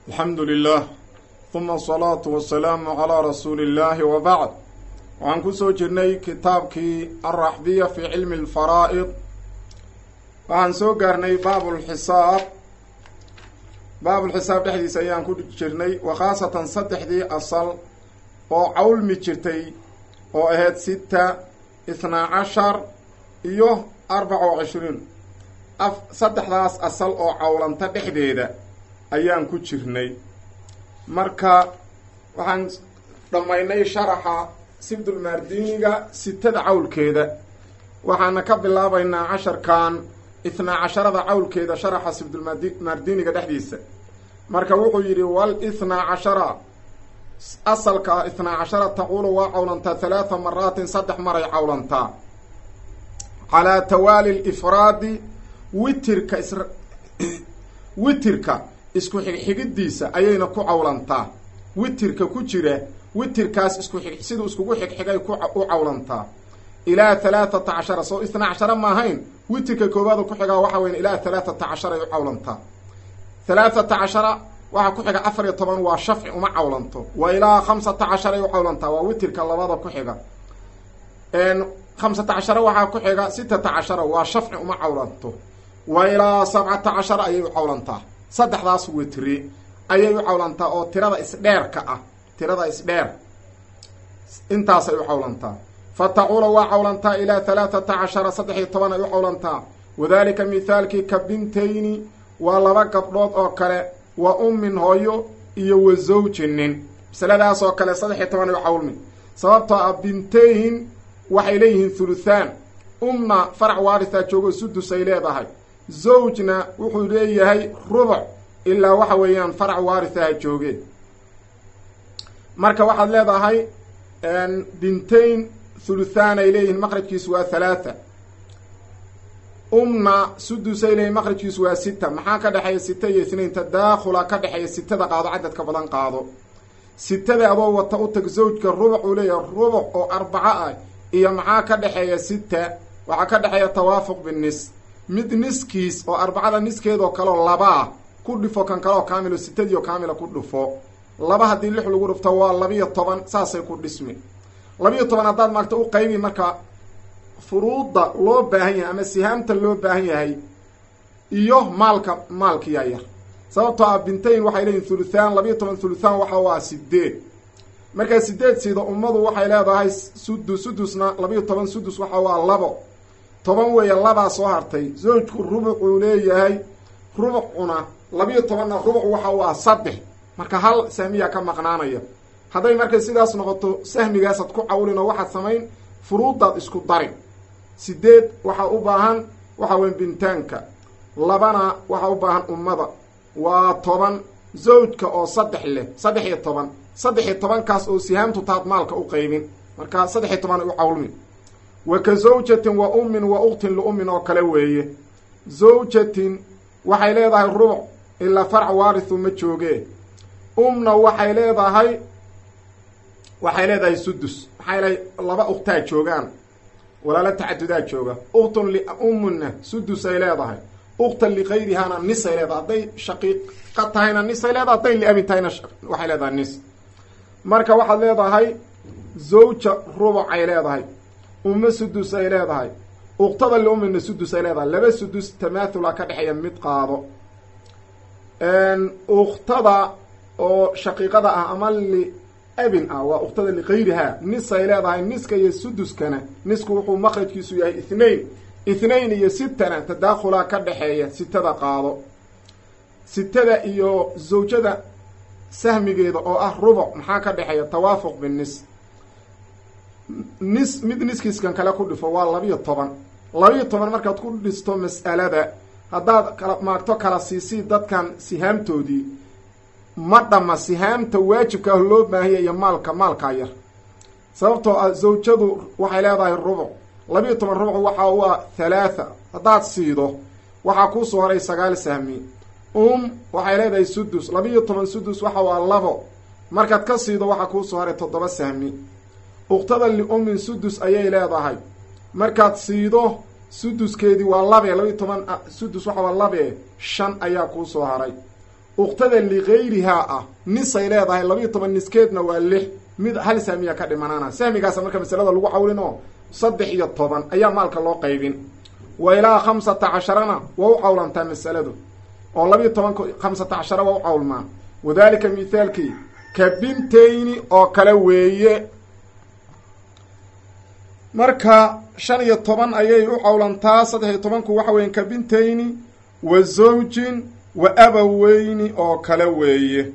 alxamdu lilah huma asalaatu wasalaamu calaa rasuuli illaahi wa bacd waxaan kusoo jirnay kitaabkii alraxbiya fi cilmi alfaraa'id waxaan soo gaarnay baabulxisaab baabulxisaab dhexdiisa ayaan ku jirnay wa khaasatan saddexdii asal oo cawlmi jirtay oo ahayd sita ithnaa cashar iyo arbaca wa cishriin af saddexdaas asal oo cawlanta dhexdeeda ayaan ku jirnay marka waxaan dhammaynay sharaxa sibdulmaardiniga sitada cawlkeeda waxaana ka bilaabaynaa casharkan ithnaa casharada cawlkeeda sharaxa sibdulmaardiniga dhexdiisa marka wuxuu yidhi wal ithnaa cashara asalka ah ithnaa cashara taquulu waa cawlantaa halaatha maraatin saddex maray cawlantaa calaa tawaali lifraadi witirka is witirka isku xigxigidiisa ayayna ku cawlantaa witirka ku jira witirkaas isku xig siduu iskugu xigxigay ku u cawlantaa ilaa halaathata cashara soo ithnaa cashara ma ahayn witirka koowaada ku xigaa waxa weya ilaa halaathata cashara ay u cawlantaa halaathata cashara waxaa ku xiga afar iyo toban waa shafci uma cawlanto wa ilaa khamsata cashara ay u cawlantaa waa witirka labada ku xiga khamsata cashara waxaa ku xiga sitata cashara waa shafci uma cawlanto wa ilaa sabcata cashara ayay u cawlantaa saddexdaas witri ayay u cawlantaa oo tirada isdheerka ah tirada isdheer intaasay u cawlantaa fa taquula waa cawlantaa ilaa halaathata cashara saddex iyo toban ay u cawlantaa wadaalika mithaalkii ka bintayni waa laba gabdhood oo kale wa ummin hooyo iyo wa zawjinin masaladaas oo kale saddex iyo toban ay u cawlmi sababtoo ah bintayn waxay leeyihiin thuluthaan umna farac waarithaa joogo sudus ay leedahay zawjna wuxuu leeyahay rubuc ilaa waxa weeyaan farac waarithaha joogeen marka waxaad leedahay bintayn thuluthaan ay leeyihiin maqrajkiisu waa halaatha umna sudusay leeyihin maqrajkiisu waa sita maxaa ka dhexeeya sita iyo itnain tadaakhula ka dhexeeya sitada qaado cadadka badan qaado sitada adoo wata u tag zawjka rubuc uu leeyahay rubuc oo arbaco ah iyo maxaa ka dhexeeya sita waxaa ka dhexeeya tawaafuq binis mid niskiis oo arbacada niskeedoo kaleo labaa ku dhifo kan kaleoo kaamilo sitadiio kaamila ku dhufo laba haddii lix lagu dhufto waa labiyo toban saasay ku dhismi labiyo toban haddaad maagto u qaybi marka furuudda loo baahan yahay ama sihaamta loo baahan yahay iyo maalka maalkiyaa yar sababtoo ah bintayn waxay leeyihin thuluthaan labiyo toban thuluthaan waxa waa sideed markaa sideed siida ummadu waxay leedahay sudus sudusna labiyo toban sudus waxa waa labo toban weeye labaa soo hartay zawjku rubucuu leeyahay rubucuna labiyo tobanna rubuc waxa waa saddex marka hal sahmiyaa ka maqnaanaya hadday markay sidaas noqoto sahmigaasaad ku cawlin oo waxaad samayn furuuddaad isku darin sideed waxaa u baahan waxa weya bintaanka labana waxaa u baahan ummada waa toban zawjka oo saddex leh saddex iyo toban saddex iyo tobankaas oo sihaamtu taad maalka u qaybin marka saddex iyo toban ay u cawlmin wa ka zawjatin wa ummin wa uktin liummin oo kale weeye zawjatin waxay leedahay rubuc ilaa farc waarithu ma jooge umna waxay leedahay waxay leedahay sudus maxaa yeelay laba uktaa joogaan walaala tacadudaa jooga uktun liumminna sudus ay leedahay uktan likayrihaana nis ay leedahay hadday shaqiiqa tahayna nis ay leedahay hadday liabin tahayna waxay leedahay nis marka waxaad leedahay zawja rubuc ay leedahay umme sudus ay leedahay uktada liummina sudus ay leedahay laba sudus tamaathula ka dhexeeya mid qaado uktada oo shaqiiqada ah ama li abin ah waa uktada likayrihaa nis ay leedahay niska iyo suduskana nisku wuxuu maqrajkiisu yahay ithnain ithnain iyo sitana tadaakhulaa ka dhexeeya sitada qaado sitada iyo zawjada sahmigeeda oo ah rubuc maxaa ka dhexeeya tawaafuq binis nis mid niskiiskan kale ku dhifo waa labiyo toban labiyo toban markaad ku dhisto mas'alada haddaad kala maagto kala siisii dadkan sihaamtoodii ma dhamma sihaamta waajibka ah loo baahanya iyo maalka maalkaa yar sababtoo ah zawjadu waxay leedahay rubuc labiyo toban rubuc waxa u ah halaatha haddaad siido waxaa kuusoo horay sagaal sahmi um waxay leedahay sudus labiyo toban sudus waxa u ah labo markaad ka siido waxaa kuusoo horay toddoba sahmi uktada liummin sudus ayay leedahay markaad siido suduskeedii waa labe labiyo toban sudus waxa waa labe shan ayaa kuusoo haray uktada ligayrihaa ah nisay leedahay labiiyo toban niskeedna waa lix mid hal sahmiya ka dhimanaana sahmigaasa marka masalada lagu cawlin oo saddex iyo toban ayaa maalka loo qaybin wa ilaa khamsata casharana waa u cawlantaa masaladu oo labiiyo tobanka khamsata cashara waa u cawlmaa wadalika mithaalkii ka bintayni oo kale weeye marka shan iyo toban ayay u cawlantaa saddex iyo tobanku waxa weeye ka bintayni wa zawjin wa abaweyni oo kale weeye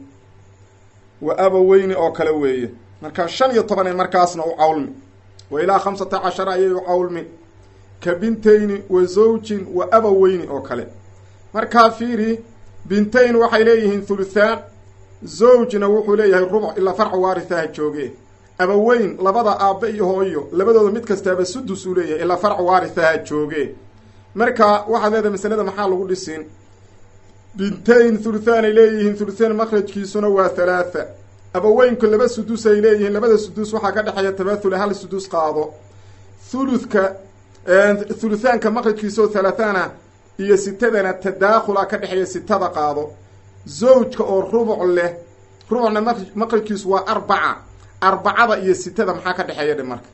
wa abaweyni oo kale weeye marka shan iyo toban ay markaasna u cawlmi wa ilaa khamsata cashara ayay u cawlmi ka bintayni wa zawjin wa abaweyni oo kale markaa fiiri bintayn waxay leeyihiin thuluthaan zawjna wuxuu leeyahay rubuc ilaa farca waarithaha jooge abaweyn labada aabbe iyo hooyo labadooda mid kastaaba sudus uu leeyahay ilaa farca waarithaha jooge marka waxaad leedahay masalada maxaa lagu dhisin bintayn thuluthaan ay leeyihiin thuluthaan makhrajkiisuna waa thalaatha abaweynku laba sudus ay leeyihiin labada sudus waxaa ka dhexeeya tabaathule hal sudus qaado thuluthka thuluthaanka makhrajkiisa oo thalaathaana iyo sitadana tadaakhula ka dhexeeya sitada qaado zawjka oo rubuc leh rubucna maqrajkiisu waa arbaca arbacada iyo sitada maxaa ka dhexeeya dhe marka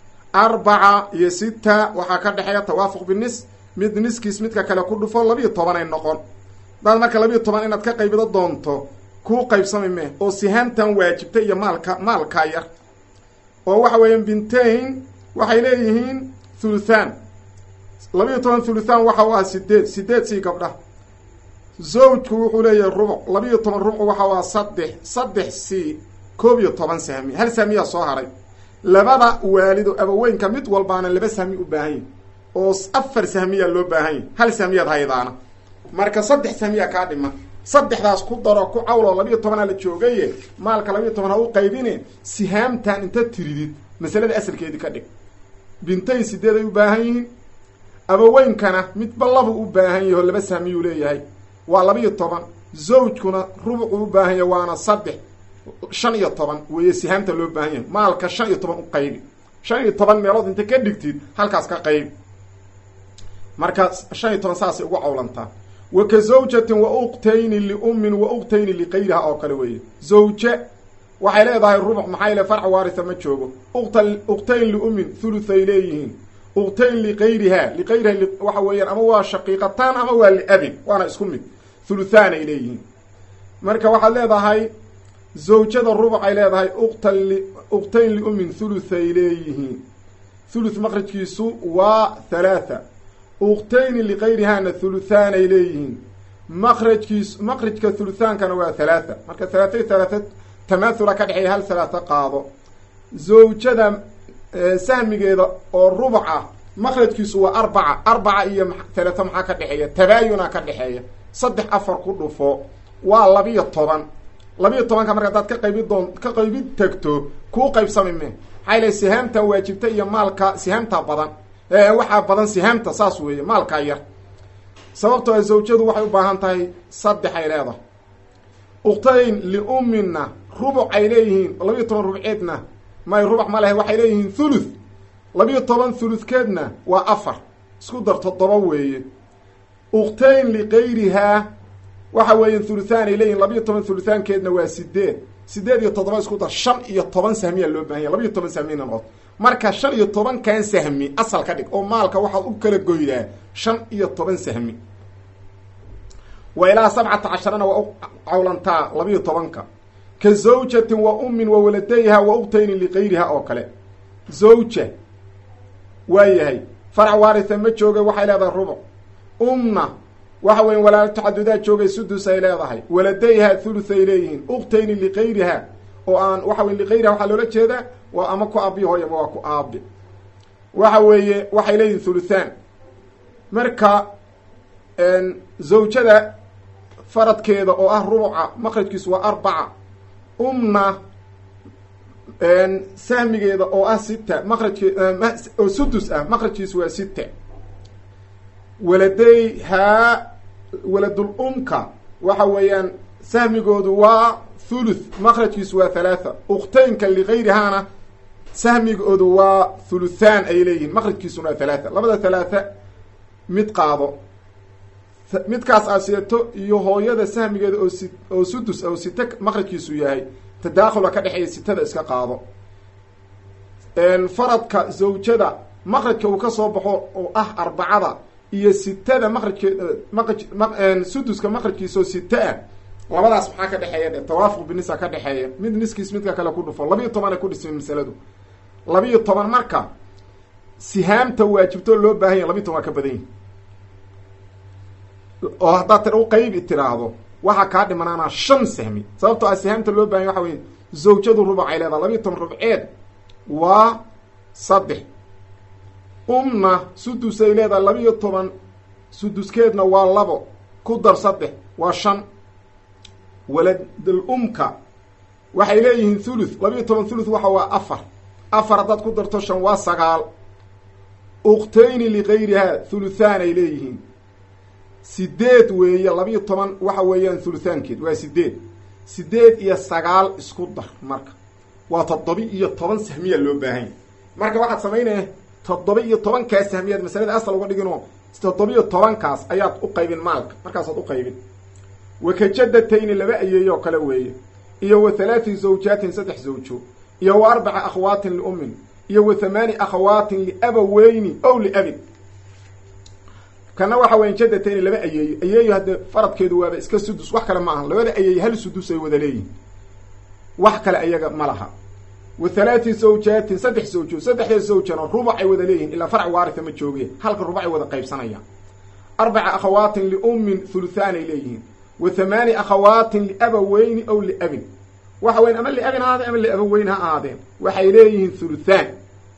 arbaca iyo sita waxaa ka dhexeeya tawaafuq binis mid niskiis midka kale ku dhufo labiiyo tobanay noqon hadaad marka labiiyo toban inaad ka qaybido doonto kuu qaybsami meh oo sihaamtan waajibta iyo maalka maalkaa yar oo waxa weeyaan bintain waxay leeyihiin thuluthaan labiiyo toban thuluthaan waxa u ah sideed sideed sii gabdha zawjku wuxuu leeyahay rubuc labiiyo toban rubuc waxa u ah saddex saddex sii koob iyo toban sahmi hal sahmiyaa soo haray labada waalido abaweynka mid walbaana laba sahmi u baahan yahi oo afar sahmiyaa loo baahan yahi hal sahmiyaad haydaana marka saddex sahmiyaa kaa dhima saddexdaas ku daro ku cawloo labiiyo tobanaa la joogaye maalka labiiyo toban ha u qaybine sihaamtan inta tiridid masalada asalkeedii ka dhig bintayn sideed ay u baahan yihiin abaweynkana midba labuu u baahan yahi oo laba sahmiyuu leeyahay waa labiiyo toban zawjkuna rubucuu u baahan yahay waana saddex shan iyo toban weeye sihaamta loo baahan yahay maalka shan iyo toban u qaybi shan iyo toban meelood inta ka dhigtid halkaas ka qaybi marka shan iyo toban saasay ugu cawlantaa wa ka zawjatin wa uktayni liummin wa uktayni liqayriha oo kale weeye zawje waxay leedahay rubuc maxaa ile farca waaritha ma joogo uqta uqtayn liummin thuluthay leeyihiin uqtayn liqayriha liqayriha waxa weeyaan ama waa shaqiiqataan ama waa liabin waana isku mid thuluthaan ay leeyihiin marka waxaad leedahay zawjada rubuc ay leedahay uqta uqtayn liummin thuluthay leeyihiin thuluth maqrajkiisu waa thalaatha uqtayni liqayrihana thuluthaan ay leeyihiin maqrajkiis maqrajka thuluthaankana waa thalaatha marka thalaathay thalaatha tamaathula ka dhexeeya hal thalaatha qaado zawjada sahmigeeda oo rubuc ah maqrajkiisu waa arbaca arbaca iyo thalaatha maxaa ka dhexeeya tabaayuna ka dhexeeya saddex afar ku dhufo waa labiyo toban labiyo tobanka marka hadaad ka qaybi doon ka qaybid tagto kuu qaybsami me maxaa ile sihaamta waajibta iyo maalka sihaamta badan waxaa badan sihaamta saas weeye maalkaa yar sababtoo a zawjadu waxay u baahan tahay saddex ay leedahay uqtayn liummina rubuc ay leeyihiin labiyo toban rubceedna may rubuc ma lehe waxay leeyihiin thuluth labiyo toban thuluthkeedna waa afar isku dar toddoba weeye uqtayn liqayrihaa waxa weeye thuluthaan ay leeyihin labiyo toban thuluthaankeedna waa sideed sideed iyo toddoba isku dar shan iyo toban sahmiyaa loo bahan yahy labiyo toban sahmiyna noqoto marka shan iyo tobankan sahmi asal ka dhig oo maalka waxaad u kala goydaa shan iyo toban sahmi wa ilaa sabcata casharana waa u cawlantaa labiyo tobanka ka zawjatin wa ummin wa waladayha wa uqtaynin liqayriha oo kale zawja waa yahay farac waaritha ma jooga waxay leedahay rubuc umna waxa weya walaalo tacadudaa joogay sudus ay leedahay waladayha thuluth ay leeyihiin uqtayni liqayriha oo aan waxa wey liqayriha waxaa loola jeedaa waa ama ku aabiyo hooy ama waa ku aabi waxa weeye waxay leeyihin thuluthaan marka zawjada faradkeeda oo ah rubuca maqrajkiisu waa arbaca umna sahmigeeda oo ah sita maqrajke oo sudus ah maqrajkiisu waa sita waladayhaa waladul umka waxa weeyaan sahmigoodu waa thuluth maqrajkiisu waa thalaatha uqtaynka ligayrihaana sahmigoodu waa thuluthaan ay leeyihiin maqrajkiisuna waa thalaatha labada thalaatha mid qaado midkaas aad sidato iyo hooyada sahmigeeda oo si oo sudus oo site maqrajkiisu yahay tadaakhula ka dhexeeya sitada iska qaado faradka zawjada maqrajka uu ka soo baxo oo ah arbacada iyo sitada maqrajkeed maqraj suduska maqrajkiisa oo sita ah labadaas maxaa ka dhexeeya dhe tawaafuq binisa ka dhexeeya mid niskiis midka kale ku dhufo labiiyo tobanay ku dhismay masaladu labiiyo toban marka sihaamta waajibto loo baahan yahy labiiyo toban waa ka badan yihi oo haddaad t u qaybi tiraahdo waxaa kaa dhimanaanaa shan sahmi sababtoo ah sihaamta loo bahanya waxa wey zawjadu rubacay leedaha labiiyo toban rubceed waa saddex umna sudusay leedahay labiiyo toban suduskeedna waa labo ku dar saddex waa shan waladal umka waxay leeyihiin thuluth labiiyo toban thuluth waxa waa afar afar haddaad ku darto shan waa sagaal uktayni ligayrihaa thuluthaan ay leeyihiin sideed weeye labiiyo toban waxa weeyaan thuluthaankeed waa sideed sideed iyo sagaal isku dar marka waa toddoba iyo toban sahmiya loo baahanya marka waxaad samaynaya toddoba iyo tobankaas sahmiyaad masalada asal uga dhiginoo toddoba iyo tobankaas ayaad u qaybin maalka markaasaad u qaybin wakajadatayni laba ayeeyoo kale weeye iyo wa halaati zawjaatin saddex zawjo iyo wa arbaca akhawaatin liummin iyo wa thamaani akhawaatin liabaweyni ow liabin kana waxa weya jadatayni laba ayeeyo ayeeyo haddee faradkeedu waaba iska sudus wax kale ma aha labada ayeeyo hal sudus ay wada leeyihin wax kale ayaga ma laha wa halaati zawjaatin saddex zawjo saddexda zawjana rubac ay wada leeyihin ilaa farc waaritha ma jooge halka rubacay wada qaybsanayaan arbaca akhawaatin liummin thuluthaan ay leeyihiin wa thamaani akhawaatin liabaweyni ow liabin waxa weyan ama liabin ha ahaadeen ama liabaweyn ha ahaadeen waxay leeyihiin thuluthaan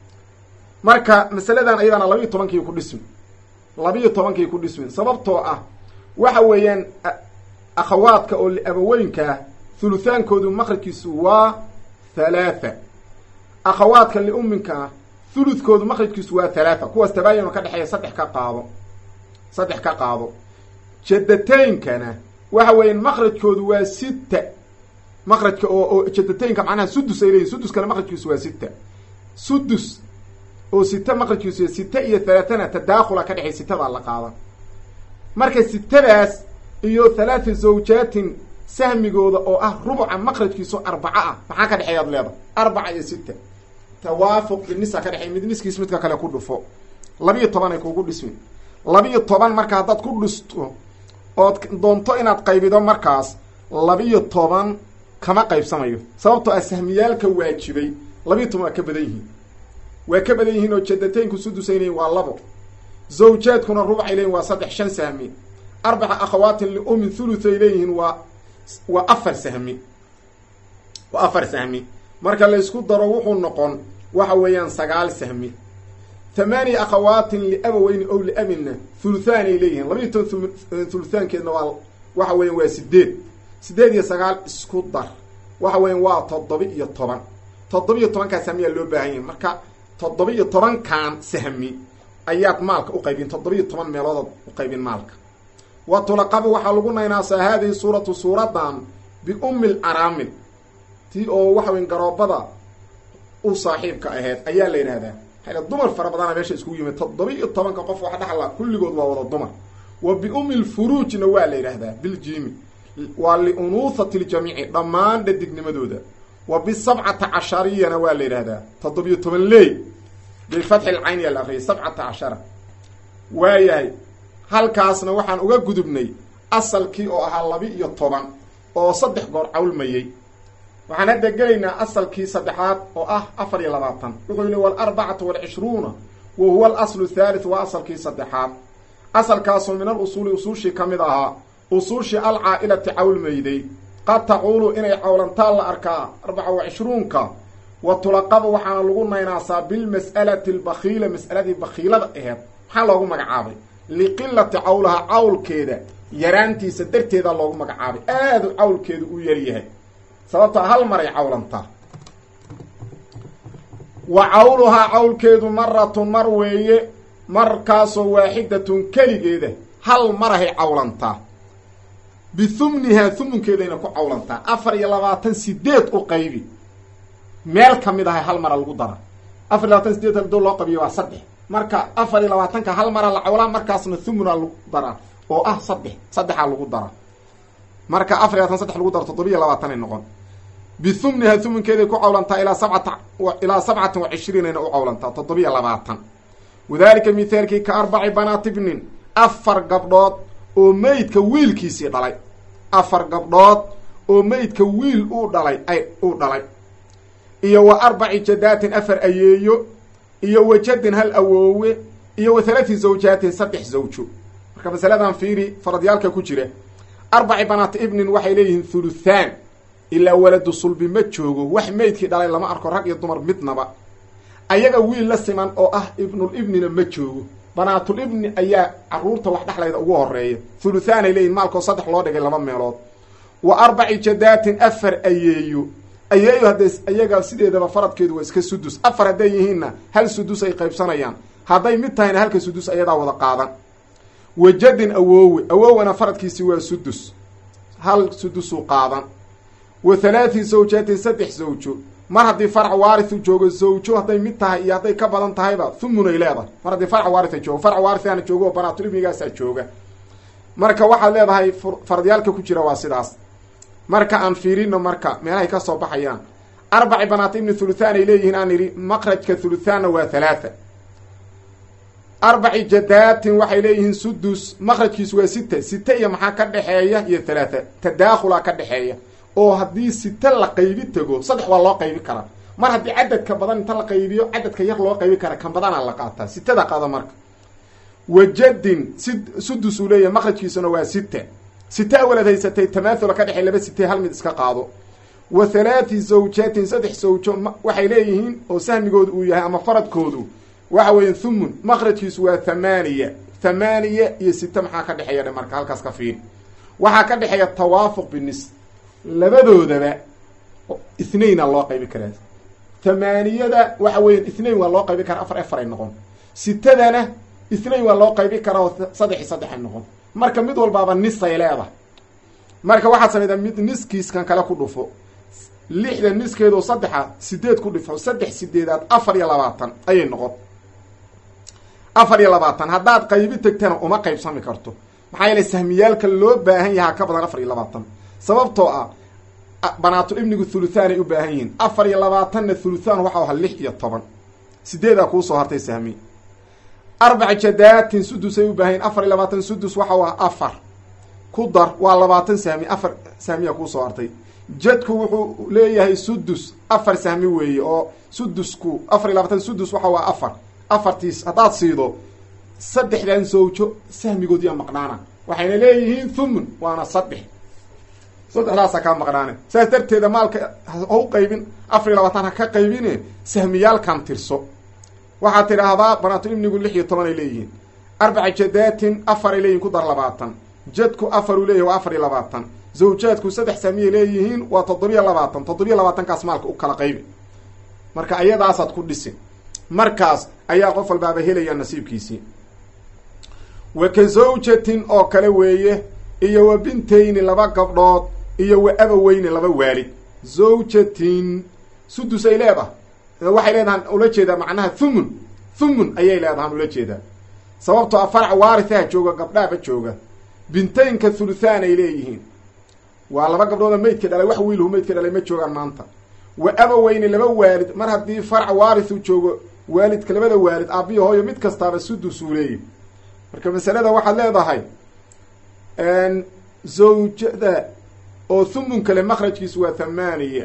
marka masaladan ayadana labiiyo tobankii ku dhismi labiiyo tobankii ku dhismin sababtoo ah waxa weeyaan akhawaadka oo liabaweynka ah thuluthaankoodu maqrajkiisu waa halaatha akhawaadka liumminka ah thuluthkoodu maqrajkiisu waa halaatha kuwaas tabaayano ka dhexeeya saddex ka qaado saddex ka qaado jadateynkana waxa weeyaan maqrajkoodu waa sita maqrajka oo oo jadateynka macnaha sudus ay leeyihin suduskana maqrajkiisu waa sita sudus oo sita maqrajkiisu sita iyo halaathana tadaakhula ka dhexey sitadaa la qaada marka sitadaas iyo halaatha zawjaatin sahmigooda oo ah rubuca maqrajkiisu arbaca ah maxaa ka dhexeeyaad leeda arbaca iyo sita tawaafuq binisa ka dhexey mid niskiis midka kale ku dhufo labiiyo toban ay kugu dhismi labiiyo toban marka haddaad ku dhisto ood doonto inaad qaybido markaas labiiyo toban kama qaybsamayo sababtoo ah sahmiyaalka waajibay labiiyo toban waa ka badan yihiin waa ka badan yihiin oo jadateynku sudusay leeyihin waa labo zawjaadkuna rubcay leeyihin waa saddex shan sahmi arbaca akhawaatin liumin thuluthay leeyihiin waa waa afar sahmi waa afar sahmi marka laysku daro wuxuu noqon waxa weeyaan sagaal sahmi thamaaniya akhawaatin liabaweyni ow liabinna thuluthaan ay leeyihiin labiiyo toban thuluthaankeedna waa waxa weeyaan waa sideed sideed iyo sagaal isku dar waxa weeyaan waa toddoba iyo toban toddoba iyo tobankaa sahmiyaa loo baahan yahay marka toddoba iyo tobankan sahmi ayaad maalka u qaybin toddoba iyo toban meeloodaad u qaybin maalka wa tulaqabu waxaa lagu naynaasaa haadihi suuratu suuradan biummi laraamil tii oo waxa weyn garoobada u saaxiibka aheyd ayaa la yidhahdaa hale dumar fara badana meesha iskugu yimid toddoba iyo tobanka qof wax dhexla kulligood waa wada dumar wa biummi lfuruujna waa la yidhaahdaa biljimi waa liunuuhati ljamiici dhammaan dhadignimadooda wa bisabcata cashariyana waa la yidhaahdaa toddobiyo toban leey bifatxi lcayn yaa la akriyay sabcata cashara waayahay halkaasna waxaan uga gudubnay asalkii oo ahaa laba iyo toban oo saddex goor cawlmayey waxaan hadda gelaynaa asalkii saddexaad oo ah afar iyo labaatan wuxuu yihi walarbacatu walcishruuna wa huwa alaslu thalith waa asalkii saddexaad asalkaasoo min al usuuli usuushii ka mid ahaa usuushii alcaa'ilati cawlmayday qad taquulu inay cawlantaan la arkaa arbaca wa cishruunka wa tulaqabu waxaana lagu naynaasaa bilmas'alati albakiila mas'aladii bakiilada aheed maxaa loogu magacaabay liqilati cawlaha cawlkeeda yaraantiisa darteeda loogu magacaabay aadu cawlkeedu u yaryahay sababtaa hal maray cawlantaa wa cawluhaa cawlkeedu maratun mar weeye markaasoo waaxidatun keligeeda hal marahay cawlantaa bihumnihaa humunkeedayna ku cawlantaa afar iyo labaatan sideed u qaybi meel ka mid ahay hal mara lagu dara afar iyo labaatan sideed hadoo loo qabiyo waa saddex marka afar iyo labaatanka hal mara la cawlaa markaasna thumuna lagu daraa oo ah saddex saddexaa lagu dara marka afar labaatan saddex lagu daro toddobiiyo labaatanay noqon bihumniha humunkeeday ku cawlantaa ilaa sabcata ilaa sabcatin wa cishriinayna u cawlantaa toddobiiyo labaatan wadaalika mithaalkii ka arbaci banaati bnin afar gabdhood oo meydka wiilkiisii dhalay afar gabdhood oo meydka wiil uu dhalay ay uu dhalay iyo wa arbaci jadaatin afar ayeeyo iyo wa jadin hal awoowe iyo wa halaati zawjaatin saddex zawjo marka masaladan fiiri faradyaalka ku jira arbaci banaati ibnin waxay leeyihiin thuluthaan ilaa waladu sulbi ma joogo wax meydkii dhalay lama arko rag iyo dumar midnaba ayaga wiil la siman oo ah ibnul ibnina ma joogo banaatul ibni ayaa caruurta wax dhexlayda ugu horeeya thuluthaanay leeyihin maalkoo saddex loo dhigay laba meelood wa arbaci jadaatin afar ayeeyo ayeeyo hadday ayaga sideedaba faradkeedu waa iska sudus afar hadday yihiinna hal sudus ay qaybsanayaan hadday mid tahayna halka sudus ayadaa wada qaadan wa jadin awoowe awowana faradkiisi waa sudus hal sudusuu qaadan wa halaati zawjaatin saddex zawjo mar haddii farc waarithu joogo zawjo hadday mid tahay iyo hadday ka badan tahayba thumunay leedahay mar haddii farc waaritha joogo farc waarithaana joogo oo banaatul ibnigaasaa jooga marka waxaad leedahay faradyaalka ku jira waa sidaas marka aan fiirino marka meelahay ka soo baxayaan arbaci banaati ibni thuluthaan ay leeyihiin aan idhi maqrajka thuluthaanna waa halaatha arbaci jadaatin waxay leeyihiin sudus maqrajkiisu waa sita sita iyo maxaa ka dhexeeya iyo halaatha tadaakhulaa ka dhexeeya oo haddii sita la qaybi tego saddex waa loo qaybi karaa mar haddii cadadka badan inta la qaybiyo cadadka yar loo qaybi kara kan badanaa la qaataa sitada qaado marka wajadin si sudus uu leeyahay maqrajkiisuna waa sita sita awalad haysatay tamaahula ka dhexey laba sitee hal mid iska qaado wa halaati zawjaatin saddex zawjo waxay leeyihiin oo sahmigoodu uu yahay ama faradkoodu waxa weeye thumun maqrajkiisu waa thamaaniya thamaaniya iyo sita maxaa ka dhexeeya dhe marka halkaas ka fiiri waxaa ka dhexeeya tawaafuq binis labadoodaba ithnayna loo qaybi karaa thamaaniyada waxa weya ithnain waa loo qaybi karaa afar afar ay noqon sitadana ithnain waa loo qaybi karaa oo saddex iyo saddex ay noqon marka mid walbaaba nisay leedahay marka waxaad samaydaa mid niskiiskan kale ku dhufo lixda niskeedoo saddexa sideed ku dhifo saddex sideedaad afar iyo labaatan ayay noqon afar iyo labaatan haddaad qaybi tegtana uma qaybsami karto maxaa yeele sahmiyaalka loo baahan yahaa ka badan afar iyo labaatan sababtoo ah banaatul ibnigu thuluthaan ay u baahan yihiin afar iyo labaatanna thuluthaan waxau ahaa lix iyo toban sideedaa kuusoo hartay sahmi arbaca jadaatin sudus ay u baahan yihin afar iyo labaatan sudus waxau ah afar ku dar waa labaatan sahmi afar sahmiya kuusoo hartay jadku wuxuu leeyahay sudus afar sahmi weeye oo sudusku afar iyo labaatan sudus waxa waa afar afartiis haddaad siido saddexdan sawjo sahmigoodiyaa maqnaana waxayna leeyihiin thumun waana saddex saddexdaasaa kaa maqnaane saas darteeda maalka ha u qaybin afar iyo labaatan ha ka qaybine sahmiyaalkan tirso waxaad tidhaahdaa banaatul ibnigu lix iyo toban ay leeyihiin arbaca jadaatin afar ay leeyihin ku dar labaatan jadku afar uu leeyahy waa afar iyo labaatan zawjaadku saddex sahmiyay leeyihiin waa toddobiyo labaatan toddobiyo labaatankaas maalka u kala qaybi marka ayadaasaad ku dhisin markaas ayaa qof walbaaba helaya nasiibkiisii wa ka zawjatin oo kale weeye iyo wa bintayni laba gabdhood iyo wa abaweyni laba waalid zawjatin sudus ay leedahay waxay leedahan ula jeedaa macnaha thumun thumun ayay leedahan ula jeedaa sababtoo a farac waarithaha jooga gabdhaaba jooga bintaynka thuluthaan ay leeyihiin waa laba gabdhooda meydka dhalay wax wiilhu meydka dhalay ma joogaan maanta wa abaweyni laba waalid mar haddii farac waarithu joogo waalidka labada waalid aabbiyo hooyo mid kastaaba sudus uu leeyahy marka masalada waxaad leedahay zawjada oo thumun kale makhrajkiisu waa thamaaniya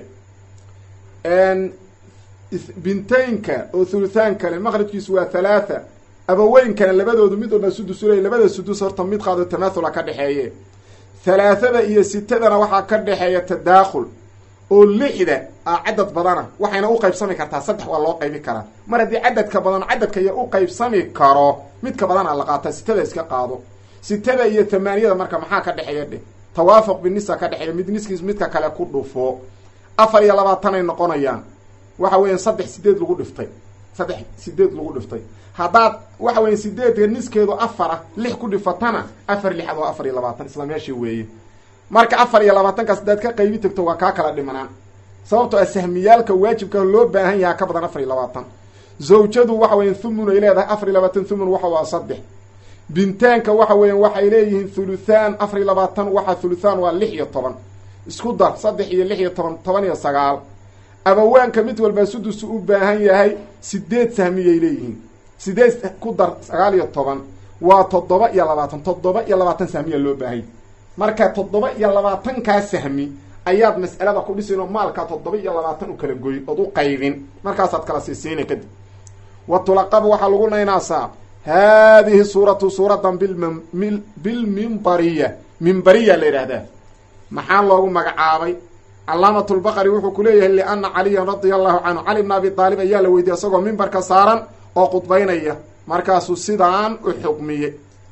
bintaynka oo thuluthaan kale makhrajkiisu waa thalaatha abaweynkana labadoodu mid walba sudus uley labada sudus horta mid qaado tamaahula ka dhexeeye halaathada iyo sitadana waxaa ka dhexeeya tadaakhul oo lixda a cadad badana waxayna u qaybsami kartaa saddex waa loo qaybi karaa mar haddii cadadka badan cadadka iyo u qaybsami karo midka badana la qaataa sitada iska qaado sitada iyo thamaaniyada marka maxaa ka dhexeeya dheh tawaafuq binisa ka dhexeeya mid niskiis midka kale ku dhufo afar iyo labaatanay noqonayaan waxa weeyaan saddex sideed lagu dhiftay saddex sideed lagu dhiftay haddaad waxa weya sideedka niskeedu afar ah lix ku dhifatana afar lixad oo afar iyo labaatan isla meeshii weeye marka afar iyo labaatankaas haddaad ka qaybi tagto waa kaa kala dhimanaan sababtoo ah sahmiyaalka waajibka loo baahan yahaa ka badan afar iyo labaatan zawjadu waxa weya thumun ay leedahay afar iyo labaatan thumun waxa waa saddex bintaanka waxa weeyaan waxay leeyihiin thuluthaan afar iyo labaatan waxa thuluthaan waa lix iyo toban isku dar saddex iyo lix iyo toban toban iyo sagaal abawaanka mid walba sudusu u baahan yahay sideed sahmiyay leeyihiin sideed ku dar sagaal iyo toban waa toddoba iyo labaatan toddoba iyo labaatan sahmiya loo baahanya marka toddoba iyo labaatankaa sahmi ayaad mas'alada ku dhisin oo maalkaa toddoba iyo labaatan u kala goyin ood u qaybin markaasaad kala siisiina kadib wa tulaqabu waxaa lagu naynaasaa haadihi suuratu suuradan bilm bilmimbariya mimbariya la yidhaahdaa maxaa loogu magacaabay calaamatulbaqari wuxuu ku leeyahay liana caliyan radia allahu canhu cali bna abi aalib ayaa la weydiiyey isagoo mimbarka saaran oo khudbaynaya markaasuu sidaan u xukmiye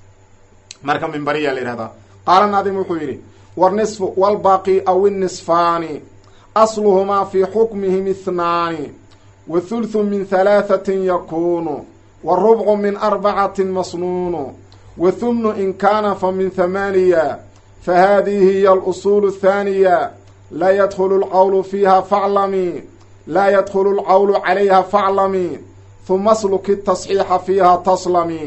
marka mimbariya la yihahdaa qaala naadim wuxuu yidhi warnisfu walbaaqi aw innisfaani asluhumaa fii xukmihim ihnaani wa thulthu min halaahatin yakuunu warubcu min arbacatin masnuunu wa humnu in kaana fa min hamaaniya fa haadihi hiya alusuulu athaaniya laa yadkhulu lqawlu fiiha faclami laa yadkhulu lqawlu calayha faclami huma asluki tasxiixa fiiha taslami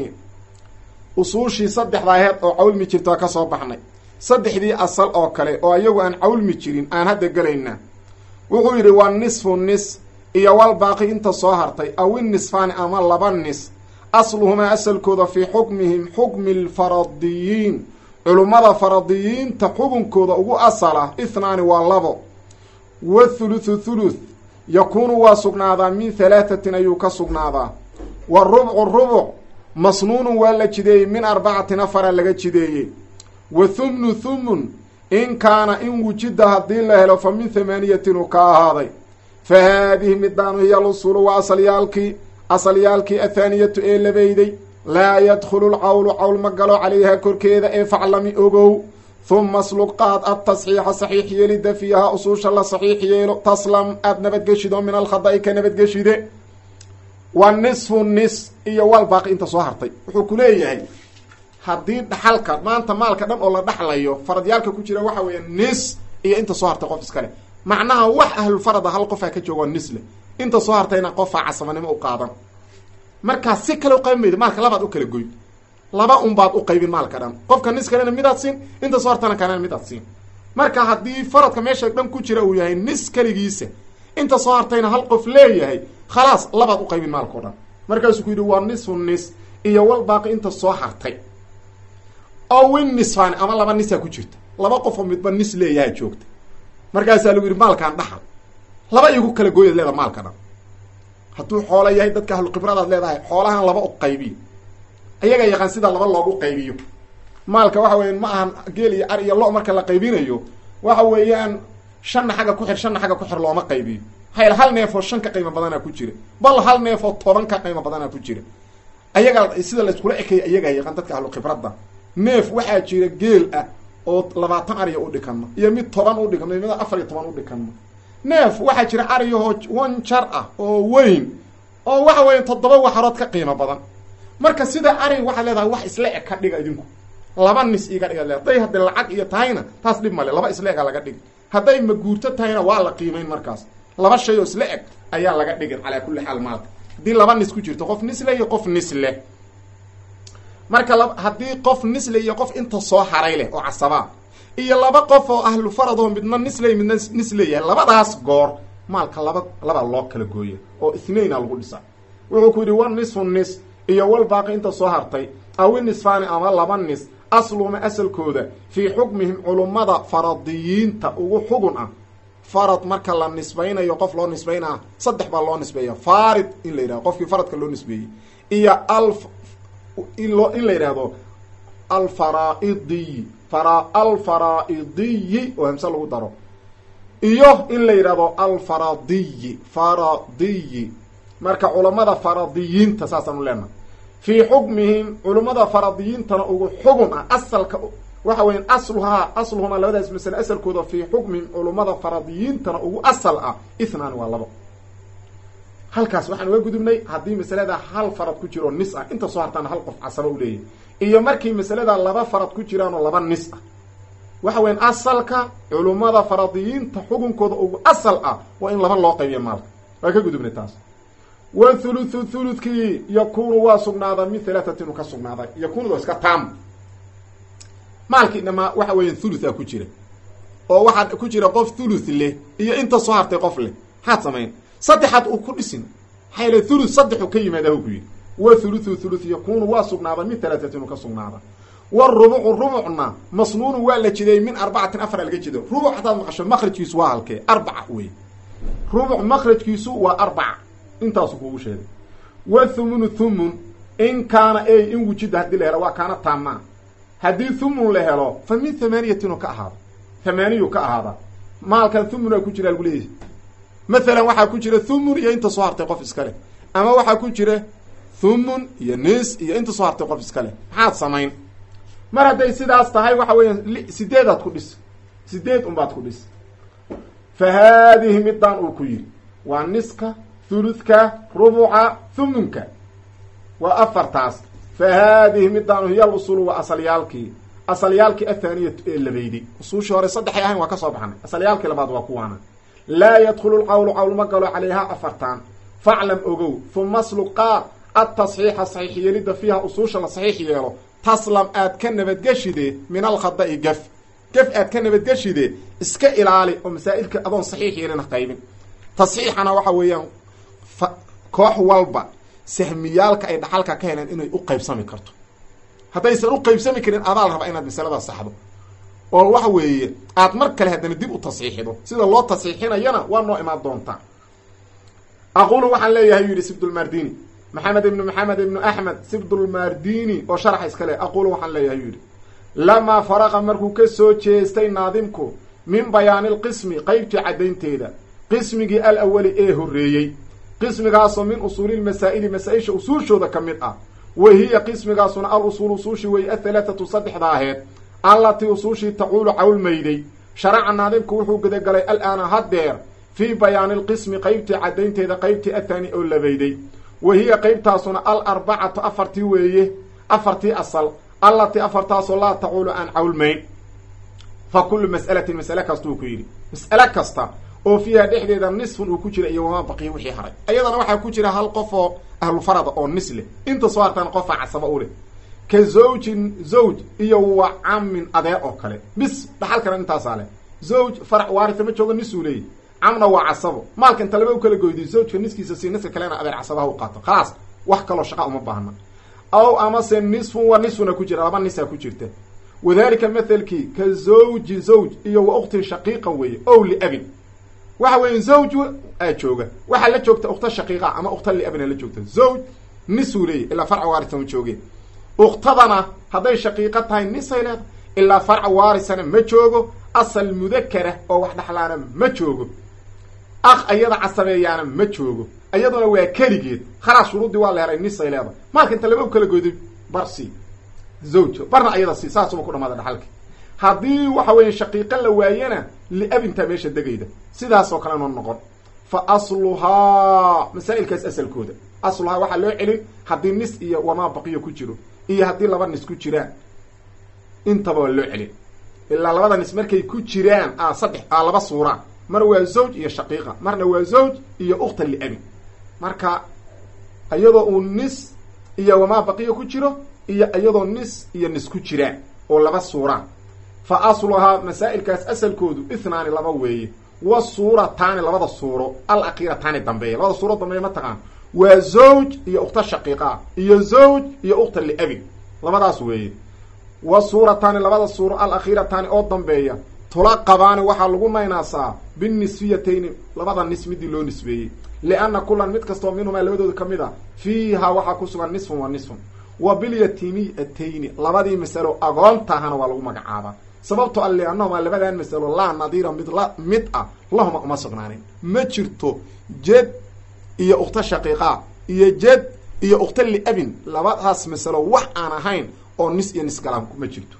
usuushii saddexda aheed oo cawlmi jirtaa ka soo baxnay saddexdii asal oo kale oo iyagu aan cawlmi jirin aan hadda gelaynaa wuxuu yidhi waa nisfu nis iyo wal baaqi inta soo hartay aw innisfaani ama laba nis asluhumaa asalkooda fii xukmihim xukmi alfaradiyiin culummada faradiyiinta xukunkooda ugu asal ah ithnaani waa labo wa thuluthu thuluth yakuunu waa sugnaadaa min halaatatin ayuu ka sugnaadaa wa rubcu rubuc masnuunun waa la jideeyey min arbacatin afara laga jideeyey wa thumnu thumun in kaana in wujida haddii la helo fa min hamaaniyatin uu ka ahaaday fa haadihi midaanu hiya alusuulu waa asalyaalkii asalyaalkii athaaniyatu ee labeyday laa yadkhulu lcawlu cawl ma galo calayha korkeeda ee faclami ogow huma slug qaad adtasxiixa saxiix yeelida fiiha usuusha la saxiix yeelo taslam aada nabadgeshido min alkhada'i ka nabadgeshide wa nisfu nis iyo wal baaqi inta soo hartay wuxuu ku leeyahay haddii dhaxalka maanta maalka dhan oo la dhaxlayo faradyaalka ku jira waxa weeya nis iyo inta soo hartay qof iskale macnaha wax ahlulfarada hal qofaa ka joogo nisle inta soo hartayna qofaa casabanimo u qaadan markaa si kale uqaybin mayda maalka labaad u kala goyn laba unbaad u qaybin maalka dhan qofka nis kalena midaad siin inta soo hartana kalena midaad siin marka haddii faradka meesha dhan ku jira uu yahay nis keligiisa inta soo hartayna hal qof leeyahay khalaas labaad u qaybin maalkao dhan markaasuu ku yidhi waa nisfu nis iyo wal baaqi inta soo hartay oo win nisfaani ama laba nisaa ku jirta laba qofoo midba nis leeyaha joogta markaasaa lagu yidhi maalkaan dhaxal laba igu kala gooyaad leedaha maalka dhan hadduu xoola yahay dadka ahlukibradaad leedahay xoolahan laba u qaybiyo ayagaa yaqaan sida laba loogu qaybiyo maalka waxa weya ma ahan geel iyo ar iyo lo marka la qaybinayo waxa weeyaan shanna xagga ku xir shanna xagga ku xir looma qaybiyo maxaa hal neefoo shan ka qiimo badanaa ku jira bal hal neefoo toban ka qiimo badanaa ku jira ayagaa sida layskula ekaya ayagaa yaqaan dadka ahlukhibradda neef waxaa jira geel ah oo labaatan ariya u dhikanma iyo mid toban u dhikanma mid afar iyo toban u dhikanma neef waxaa jira ariyahoo wan jar ah oo weyn oo waxa weya toddoba waxarood ka qiimo badan marka sida ari waxaad leedahay wax isla eg ka dhiga idinku laba nis iga dhiga le haday hadday lacag iyo tahayna taas dhib male laba isla ega laga dhigi hadday maguurto tahayna waa la qiimayn markaas laba shay oo isla eg ayaa laga dhigin calaa kulli xaal maalka haddii laba nis ku jirto qof nisle iyo qof nisle marka haddii qof nisle iyo qof inta soo haray leh oo casabaa iyo laba qof oo ahlu faradoo midna nisley midna nisleeyahay labadaas goor maalka laba labaa loo kala gooya oo ithnayna lagu dhisa wuxuu ku yidhi wa nisfu nis iyo wal baaqi inta soo hartay awi nisfaani ama laba nis asluma asalkooda fii xukmihim culummada faradiyiinta ugu xugun ah farad marka la nisbaynayo qof loo nisbaynaa saddex baa loo nisbeeya farid in la yidhahdo qofkii faradka loo nisbeeyey iyo al inloo in la yidhaahdo alfaraidiy fara alfaraidiyi oo hamse lagu daro iyo in la yidhahdo alfaradiyi faradiyi marka culammada faradiyiinta saasaan u leenaha fii xukmihim culummada faradiyiintana ugu xugun ah asalka waxa weya asluhaa asluhumaa labadaas masale asalkooda fii xukmihim culummada faradiyiintana ugu asal ah ithnaani waa labo halkaas waxaan uga gudubnay haddii masalada hal farad ku jiro nis ah inta soo hartaana hal qof casaba u leeyahay iyo markii masalada laba farad ku jiraanoo laba nis ah waxa weyan asalka culummada faradiyiinta xukunkooda ugu asal ah waa in laba loo qaybiya maalka waa ka gudubnay taas wa thuluthu thuluthkii yakunu waa sugnaadaa min halaatatin u ka sugnaaday yakunuda iska taam maalkii dhamaa waxa weeya thulutha ku jira oo waxaa ku jira qof thuluth leh iyo inta soo hartay qof leh maxaad samayn saddexaad uu ku dhisin maxaa yale thuluth saddexu ka yimaada ku yidhi wa thuluthu thuluth yakunu waa sugnaadaa min halaatatin u ka sugnaada warubucu rubucna masnuunu waa la jiday min arbacatin afara laga jido rubuc hadaad maqasho makrajkiisu waa halkee arbaca wey rubuc makrajkiisu waa arbaca intaasu kuugu sheegay wa thumunu thumun in kaana ey in wujida haddii la helo waa kaana taamaa haddii thumun la helo fa min thamaaniyatin ka ahaada thamaaniyu ka ahaada maalkan thumunaa ku jira lagu leeyahy mathalan waxaa ku jira thumun iyo inta soo hartay qof iska leh ama waxaa ku jira thumun iyo nis iyo inta soo hartay qof iska leh maxaad samayn mar hadday sidaas tahay waxa weeyaan sideedaad ku dhis sideed unbaad ku dhis fa haadihi midaan uu ku yidhi waa niska thuluthka rubuca thumunka waa afartaas fa haadihi midaan hiya alusulu waa asalyaalkii asalyaalkii athaaniyatu ee labayday usuushii hore saddexay ahayn waa ka soo baxnay asalyaalkii labaad waa kuwaana laa yadkhulu lqawlu qawl ma galo calayhaa afartaan faclam ogow huma asluqaa atasxiixa saxiix yeelidda fiiha usuusha la saxiix yeelo taslam aad ka nabadgeshide min alkhada'i gaf gaf aad ka nabadgeshide iska ilaali oo masaa'ilka adoon saxiix yeelina qaybin tasxiixana waxa weeyaan koox walba sahmiyaalka ay dhaxalka ka heleen inay u qaybsami karto haddaysan u qaybsami karin adaa la rabaa inaad masalada saxdo oo waxa weeye aad mar kale haddana dib u tasxiixido sida loo tasxiixinayana waa noo imaan doontaa aqulu waxaan leeyahay yidhi sibdulmardini maxamed ibnu maxamed ibnu axmed sibdulmardini oo sharaxa iska le aqulu waxaan leeyahay yidhi lamaa faraqa markuu ka soo jeestay naadimku min bayaanilqismi qeybtii caddaynteeda qismigii al awali ee horreeyey qismigaasoo min usuulilmasaa'ili masaa-isha usuushooda ka mid ah wa hiya qismigaasuna al usuul usuushi weeye athalaatatu saddexda aheed allatii usuushii tacuulu cawlmayday sharaca naadimku wuxuu gudagalay al-aana haddeer fii bayaanilqismi qeybtii caddaynteeda qeybtii athaani oo labayday wa hiya qeybtaasuna al arbacatu afartii weeye afartii asal allatii afartaasoo laa tacuulu aan cawlmayn fa kullu mas'alatin mas'ale kastuu ku yidhi mas'ale kasta oo fiiha dhexdeeda nisfun uu ku jira iyo wamaa baqiya wixii haray ayadana waxaa ku jira hal qof oo ahlufarada oo nis leh inta soo hartaan qofaa casaba u leh ka zawjin zawj iyo wa camin adeer oo kale bis dhaxalkana intaasaa leh zawj farac waarita ma jooga nisuu leeyahy camna waa casabo maalka inta laba u kala goydiy zawjka niskiisa si niska kalena adeer casabaha u qaato khalaas wax kaloo shaqa uma baahna aw amase nisfun wa nisfuna ku jira laba nisaa ku jirta wadalika mathalkii ka zawji zawj iyo wa uktin shaqiiqa weeye ow liabin waxa weeye zawj aa jooga waxaa la joogta ukta shaqiiqa ama ukta liabina la joogta zawj nisuu leeyahy ilaa farca waarisa ma joogeen uktadana hadday shaqiiqo tahay nisay leedahay ilaa farca waarisana ma joogo asal mudakara oo wax dhexlaana ma joogo akh ayada casabeeyaana ma joogo iyaduna waa keligeed khalaas shuruuddii waa la helay nisay leedahay maalka inta laba u kala goyday bar si zawja barna ayada si saasuba ku dhamaada dhaxalki haddii waxa weeye shaqiiqo la waayana liabintaa meesha degayda sidaasoo kale noo noqon fa asluhaa masaa'ilkaas asalkooda asluhaa waxaa loo celin haddii nis iyo wamaa baqiyo ku jiro iyo haddii laba nis ku jiraan intaba waa loo celin ilaa labada nis markay ku jiraan a saddex a laba suuraa mar waa zawj iyo shaqiiqa marna waa zawj iyo ukhta liabin marka iyadoo uu nis iyo wamaa baqiyo ku jiro iyo iyadoo nis iyo nis ku jiraan oo laba suuraa fa asluhaa masaa'ilkaas asalkoodu ithnaani laba weeye wa suurataani labada suuro al akhirataani dambeeya labada suuro dambeeya ma taqaan waa zawj iyo ukhta shaqiiqaa iyo zawj iyo ukhta liabin labadaas weeye wa suurataani labada suuro al akhiirataani oo dambeeya tulaqabaani waxaa lagu naynaasaa binisfiyatayni labada nis midii loo nisbeeyey lianna kulan mid kastoo minhumaa labadooda ka mid a fiiha waxaa ku sugan nisfun wa nisfun wa bilyatiimiyatayni labadii masalo agoontahana waa lagu magacaabaa sababto a liannahumaa labadan masalo laa nadiira mid la mid ah lahuma uma sugnaanin ma jirto jed iyo ukhta shaqiiqa iyo jed iyo ukhta liabin labadaas masalo wax aan ahayn oo nis iyo nis galaan ma jirto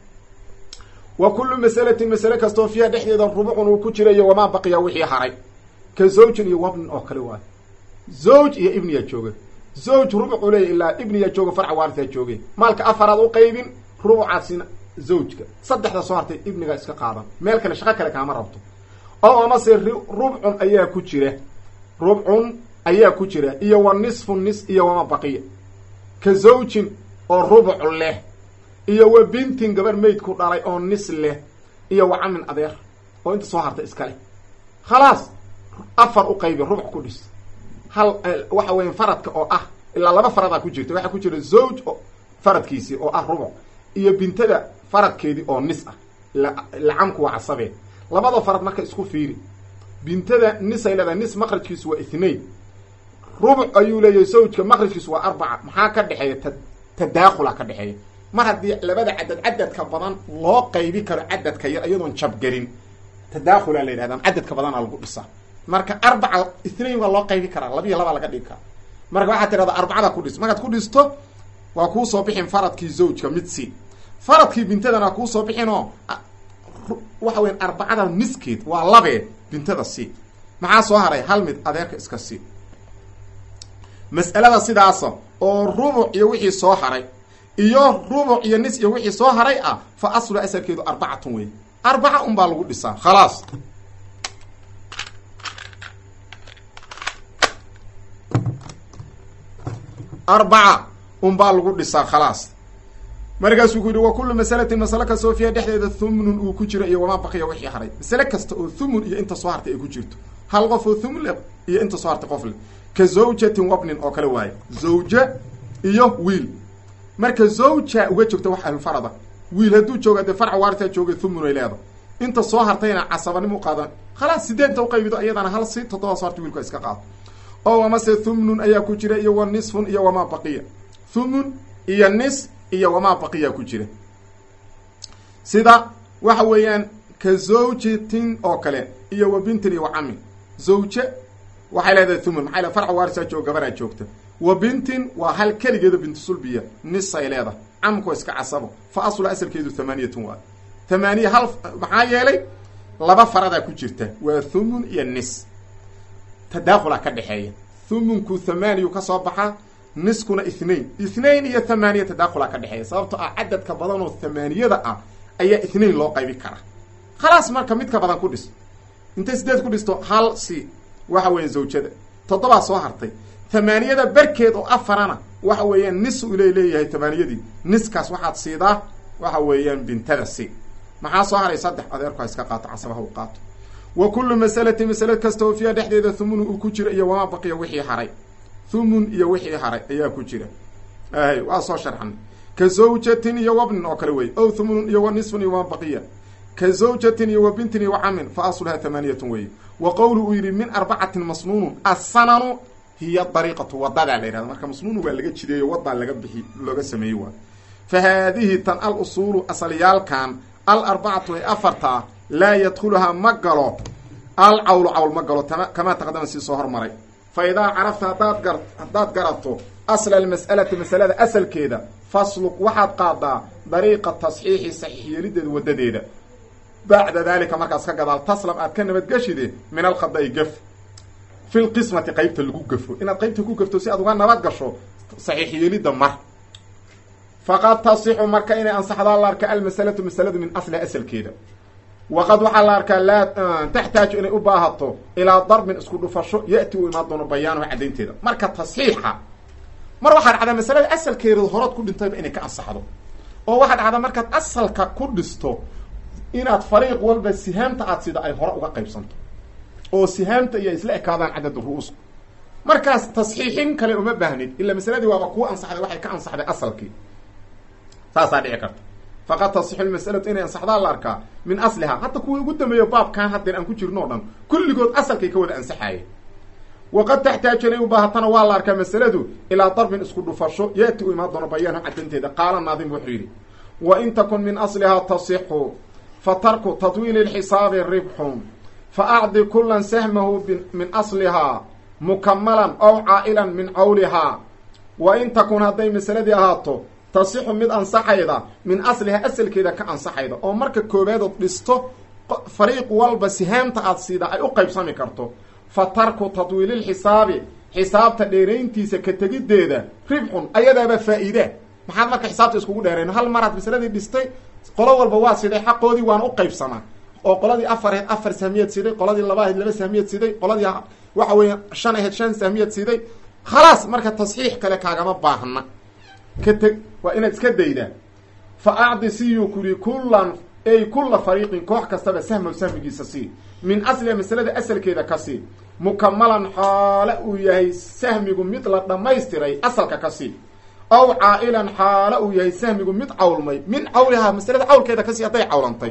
wa kullu masalatin masale kastoo fiiha dhexdeeda rubucun uu ku jirayo wamaa baqiya wixii haray ka zawjin iyo wabnin oo kale waayo zawj iyo ibniyaa jooga zawj rubucuu leeya ilaa ibniyaa jooga farca waartaa jooge maalka afaraad u qaybin rubucaasina zawjka saddexda soo hartay ibniga iska qaadan meel kale shaqo kale kaama rabto oo amase rubcun ayaa ku jira rubcun ayaa ku jira iyo wa nisfu nis iyo wama baqiya ka zawjin oo rubuc leh iyo wa bintin gabar meydku dhalay oo nis leh iyo wa camin adeer oo inta soo harta iska leh khalaas afar u qaybi rubuc ku dhis hal waxa weya faradka oo ah ilaa laba faradaa ku jirta waxaa ku jira zawj oo faradkiisii oo ah rubuc iyo bintada faradkeedii oo nis ah lacamku waa casabee labada farad marka isku fiiri bintada nis ay leedahay nis maqrajkiisu waa ithnain rubuc ayuu leeyahay zawjka maqrajkiisu waa arbaca maxaa ka dhexeeya ta tadaakula ka dhexeeya mar haddii labada cadad cadadka badan loo qaybi karo cadadka yar iyadoon jabgelin tadaakhulaa la yidhahda cadadka badana lagu dhisa marka arbaca ithnain waa loo qaybi karaa labiiyo labaa laga dhigi karaa marka waxaad tirahda arbacada ku dhis markaad ku dhisto waa kuu soo bixin faradkii zawjka mid si faradkii bintadana waa kuu soo bixin oo waxa weya arbacada niskeed waa labee bintada si maxaa soo haray hal mid adeerka iska si mas'alada sidaasa oo rubuc iyo wixii soo haray iyo rubuc iyo nis iyo wixii soo haray ah fa aslu asalkeedu arbacatun wey arbaca un baa lagu dhisaa khalaas arbaca un baa lagu dhisaa khalaas markaasuu ku yidhi wa kullu masalatin masale kastoo fiiha dhexdeeda thumunun uu ku jiro iyo wamaa baqiya wixii haray masale kasta oo thumun iyo inta soo hartay ay ku jirto hal qof oo thumun leh iyo inta soo hartay qof leh ka zawjatin wabnin oo kale waaye zawja iyo wiil marka zawja uga joogta wax ahlulfarada wiil hadduu jooga dee farca waartaa jooga thumun ay leedahay inta soo hartayna casabanimo u qaadan khalaas sideenta uqaybido iyadana hal si toddoba soo hartay wiilka iska qaado oo amase thumunun ayaa ku jira iyo wa nisfun iyo wamaa baqiya thumun iyo nis iyo wamaa baqiya ku jira sida waxa weeyaan ka zawjatin oo kale iyo wa bintin iyo wa camin zawje waxay leedahay thumun maxay le farca waarsaa joog gabaraa joogta wa bintin waa hal keligeedo bintu sulbiya nisay leedahay camku iska casabo fa aslu asalkeedu thamaaniyatun waa thamaaniya hal maxaa yeelay laba faradaa ku jirta waa thumun iyo nis tadaaqulaa ka dhexeeya thumunku thamaaniyu ka soo baxaa niskuna ithnain ithnain iyo thamaaniya tadaaqulaa ka dhexeeya sababto ah cadadka badan oo thamaaniyada ah ayaa ithnain loo qaybi karaa khalaas marka midka badan ku dhis intay sideed ku dhisto hal si waxa weeyaan zawjada toddobaa soo hartay thamaaniyada barkeed oo afarana waxa weeyaan nis uu le leeyahay thamaaniyadii niskaas waxaad siidaa waxa weeyaan bintada si maxaa soo haray saddex adeerku ha iska qaato casabaha u qaato wa kullu masalati masale kasta oo fiiha dhexdeeda thumun uu ku jiro iyo wamaa baqiya wixii haray thumun iyo wixii haray ayaa ku jira ay waa soo sharxan ka zawjatin iyo wabnin oo kale wey ow thumunun iyo wa nisfun iyo wamaa baqiya ka zawjatin iyo wa bintin iyo wa camin fa asluhaa thamaaniyatun weeye wa qowlu uu yidhi min arbacatin masnuunun assananu hiya dariiqatu wadadaa la yihahda marka masnuunu waa laga jideeyo wadaa laga bixi looga sameeyey waa fa haadihi tan al usuulu asalyaalkan al arbacatu ee afartaa laa yadkhuluhaa ma galo al cawlu cawl ma galo kamaa taqadama sii soo hormaray fa idaa carafta hadaad gar haddaad garato asla almas'alati masalada asalkeeda fasluk waxaad qaadaa dariiqa tasxiixi saxiix yeelideeda wadadeeda bacda daalika markaas ka gadaal taslam aad ka nabadgeshide min alkhada'i gaf fi lqismati qaybta lagu gafo inaad qaybta ku gafto si aad uga nabad gasho saxiix yeelidda mar faqad tasixu marka inay ansaxdaa la arka almasalatu masaladu min asliha asalkeeda waqad waxaa la arkaa laa taxtaaju inay u baahato ilaa darbin isku dhufasho ya'ti uu imaan doono bayaanuha caddaynteeda marka tasxiixa mar waxaa dhacdaa masalada asalkeeda horood ku dhintayba inay ka ansaxdo oo waxaa dhacdaa markaad asalka ku dhisto inaad fariiq walba sihaamta aad sida ay hore uga qaybsanto oo sihaamta iyo isla ekaadaan cadad ru'uus markaas tasxiixin kale uma baahnid ila masaladii waaba kuu ansaxday waxay ka ansaxday asalkii saasaa dhici karta faqad tasixu lmas'alatu inay ansaxdaa la arkaa min aslihaa hadda kuwii ugu dambeeyo baabkan haddeen aan ku jirno o dhan kulligood asalkay ka wada ansaxaayeen waqad taxtaaju inay u baahatana waa la arkaa masaladu ilaa darbin isku dhufasho yaati u imaan doono bayaanu caddaynteeda qaala naadim wuxuu yidhi wa in takun min aslihaa tasixu fa tarku tadwiili lxisaabi ribxun fa acdi kulan sahmahu min aslihaa mukamalan ow caa'ilan min cawlihaa wa in takun hadday masaladii ahaato tasixu mid ansaxayda min aslihaa asalkeeda ka ansaxayda oo marka koobaadod dhisto fariiq walba sihaamta aad siida ay u qaybsami karto fa tarku tadwiililxisaabi xisaabta dheerayntiisa ka tegiddeeda ribxun ayadaaba faa'iida maxaad marka xisaabta iskugu dheerayn hal maraad masaladii dhistay qolo walba waa siday xaqoodii waana u qaybsamaa oo qoladii afar ahayd afar sahmiyeed siday qoladii laba ahayd laba sahmiyeed siday qoladii waxa weeya shan ahayd shan sahmiyeed siday khalaas marka tasxiix kale kaagama baahna ka teg waa inaad iska daydaa fa acdi siyu kuri kullan ay kulla fariiqin koox kastaba sahmow sahmigiisa sii min asliha masalada asalkeeda ka sii mukamalan xaale uu yahay sahmigu mid la dhammaystiray asalka ka sii aw caa'ilan xaale uu yahay sahmigu mid cawlmay min cawlihaa masalada cawlkeeda kasii hadday cawlantay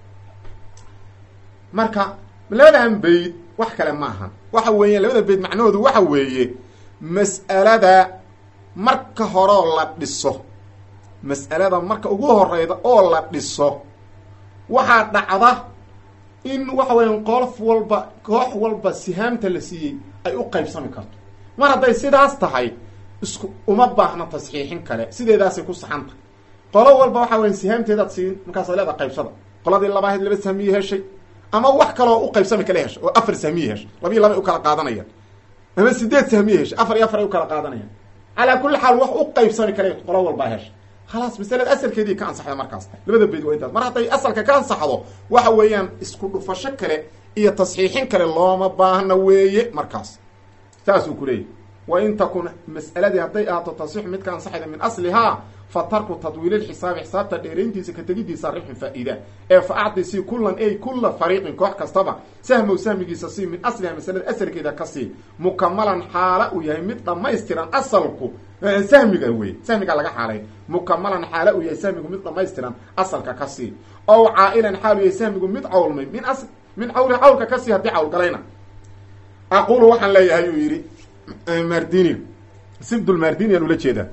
marka labadan bayd wax kale maaha waxa weeye labada bayd macnahoodu waxa weeye mas'alada marka horeo la dhiso mas'alada marka ugu horeyda oo la dhiso waxaa dhacda in waxa weya qolof walba koox walba sihaamta la siiyey ay u qaybsami karto mar hadday sidaas tahay isku uma baahna tasxiixin kale sideedaasay ku saxanta qolo walba waxa weya sihaamteedaad siin markaasa leeda qaybsada qoladii laba ahayd laba sahmiye heshay ama wax kaloo u qaybsami kale heshay oo afar sahmiye heshay labiyi laba ay u kala qaadanayaan ama sideed sahmiye heshay afar iyo afar ay u kala qaadanayaan calaa kulli xaal wax u qaybsami kale qolo walbaa heshay khalaas masalada asalkeedii ka ansaxda markaas labada bayd waa intaas mar hadday asalka ka ansaxdo waxa weeyaan isku dhufasho kale iyo tasxiixin kale looma baahna weeye markaas saasuu ku leeyahy wa in takun mas'aladii hadday ahaato tasxiixu mid ka ansaxayda min aslihaa fa tarku tadwiililxisaabi xisaabta dheerayntiisa ka tegidiisa ribxun faa-ida ee fa acdi sii kullan ay kulla fariiqin koox kastaba sahmow sahmigiisa sii min asliha masalada asalkeeda ka sii mukamalan xaala uu yahay mid dhammaystiran asalku sahmiga wey sahmiga laga xaalay mukamalan xaala uu yahay sahmigu mid dhamaystiran asalka ka sii ow caa'ilan xaal uu yahay sahmigu mid cawlmay min as min cawli cawlka ka sii haddii cawlgalayna aqulu waxaan leeyahay uu yidhi mardini sibdulmardini aan ula jeedaa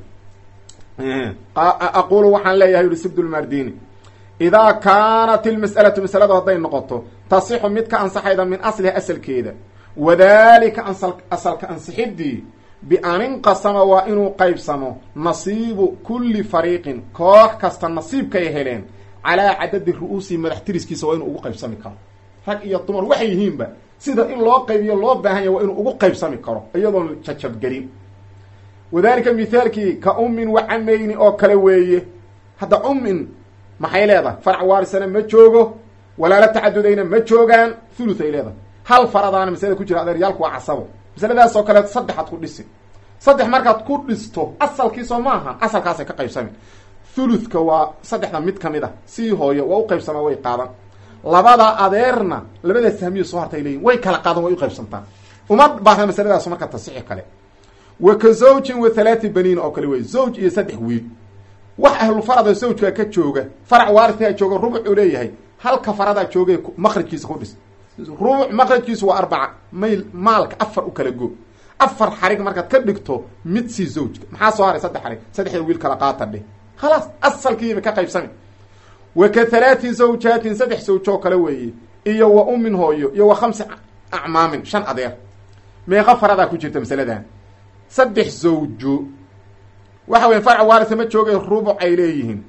aqulu waxaan leeyahay yidhi sibdulmardini idaa kaanat ilmas'alatu masaladu hadday noqoto tasixu mid ka ansaxayda min asliha asalkeeda wadalika asal asalka ansixidii bi-an inqasama waa inuu qaybsamo nasiibu kulli fariiqin koox kasta nasiibkay heleen calaa cadadi ru-uusihi madax tiriskiisa waa inuu ugu qaybsami karo rag iyo dumar waxay yihiinba sida in loo qaybiyo loo baahan yahy waa inuu ugu qaybsami karo iyadoon jajabgelin wadalika mithaalkii ka ummin wa camayni oo kale weeye hadda ummin maxay leedahay farac waarisana ma joogo walaala tacadudayna ma joogaan thuluth ay leedahay hal faradaana masalada ku jira adeeryaalku waa casabo masaladaas oo kaleet saddexaad ku dhisi saddex markaad ku dhisto asalkiisoo maaha asalkaasay ka qaybsami thuluthka waa saddexda mid kamid ah sii hooyo waa u qaybsamaa way qaadan labada adeerna labada sahmiyo soo hartay leeyihin way kala qaadan way u qaybsantaa uma baahna masaladaas marka tasixi kale wa ka zawjin wa thalaati baniin oo kale wey zawj iyo saddex wiil wax ahlu farada zawjkaa ka jooga farac waaritaha jooga rubucuu leeyahay halka faradaa joogay maqrajkiisa ku dhis rubuc maqrajkiisu waa arbaca mayl maalka afar u kala go afar xarig markaad ka dhigto mid sii zawjka maxaa soo haray saddex xarig saddexda wiil kala qaata dheh khalaas asalkiiba ka qaybsami wa ka halaati zawjaatin saddex zawjoo kale weeye iyo wa ummin hooyo iyo wa khamsi acmaamin shan adeer meeqa faradaa ku jirta masaladan saddex zawjo waxa weyan farac waarisa ma joogay rubuc ay leeyihiin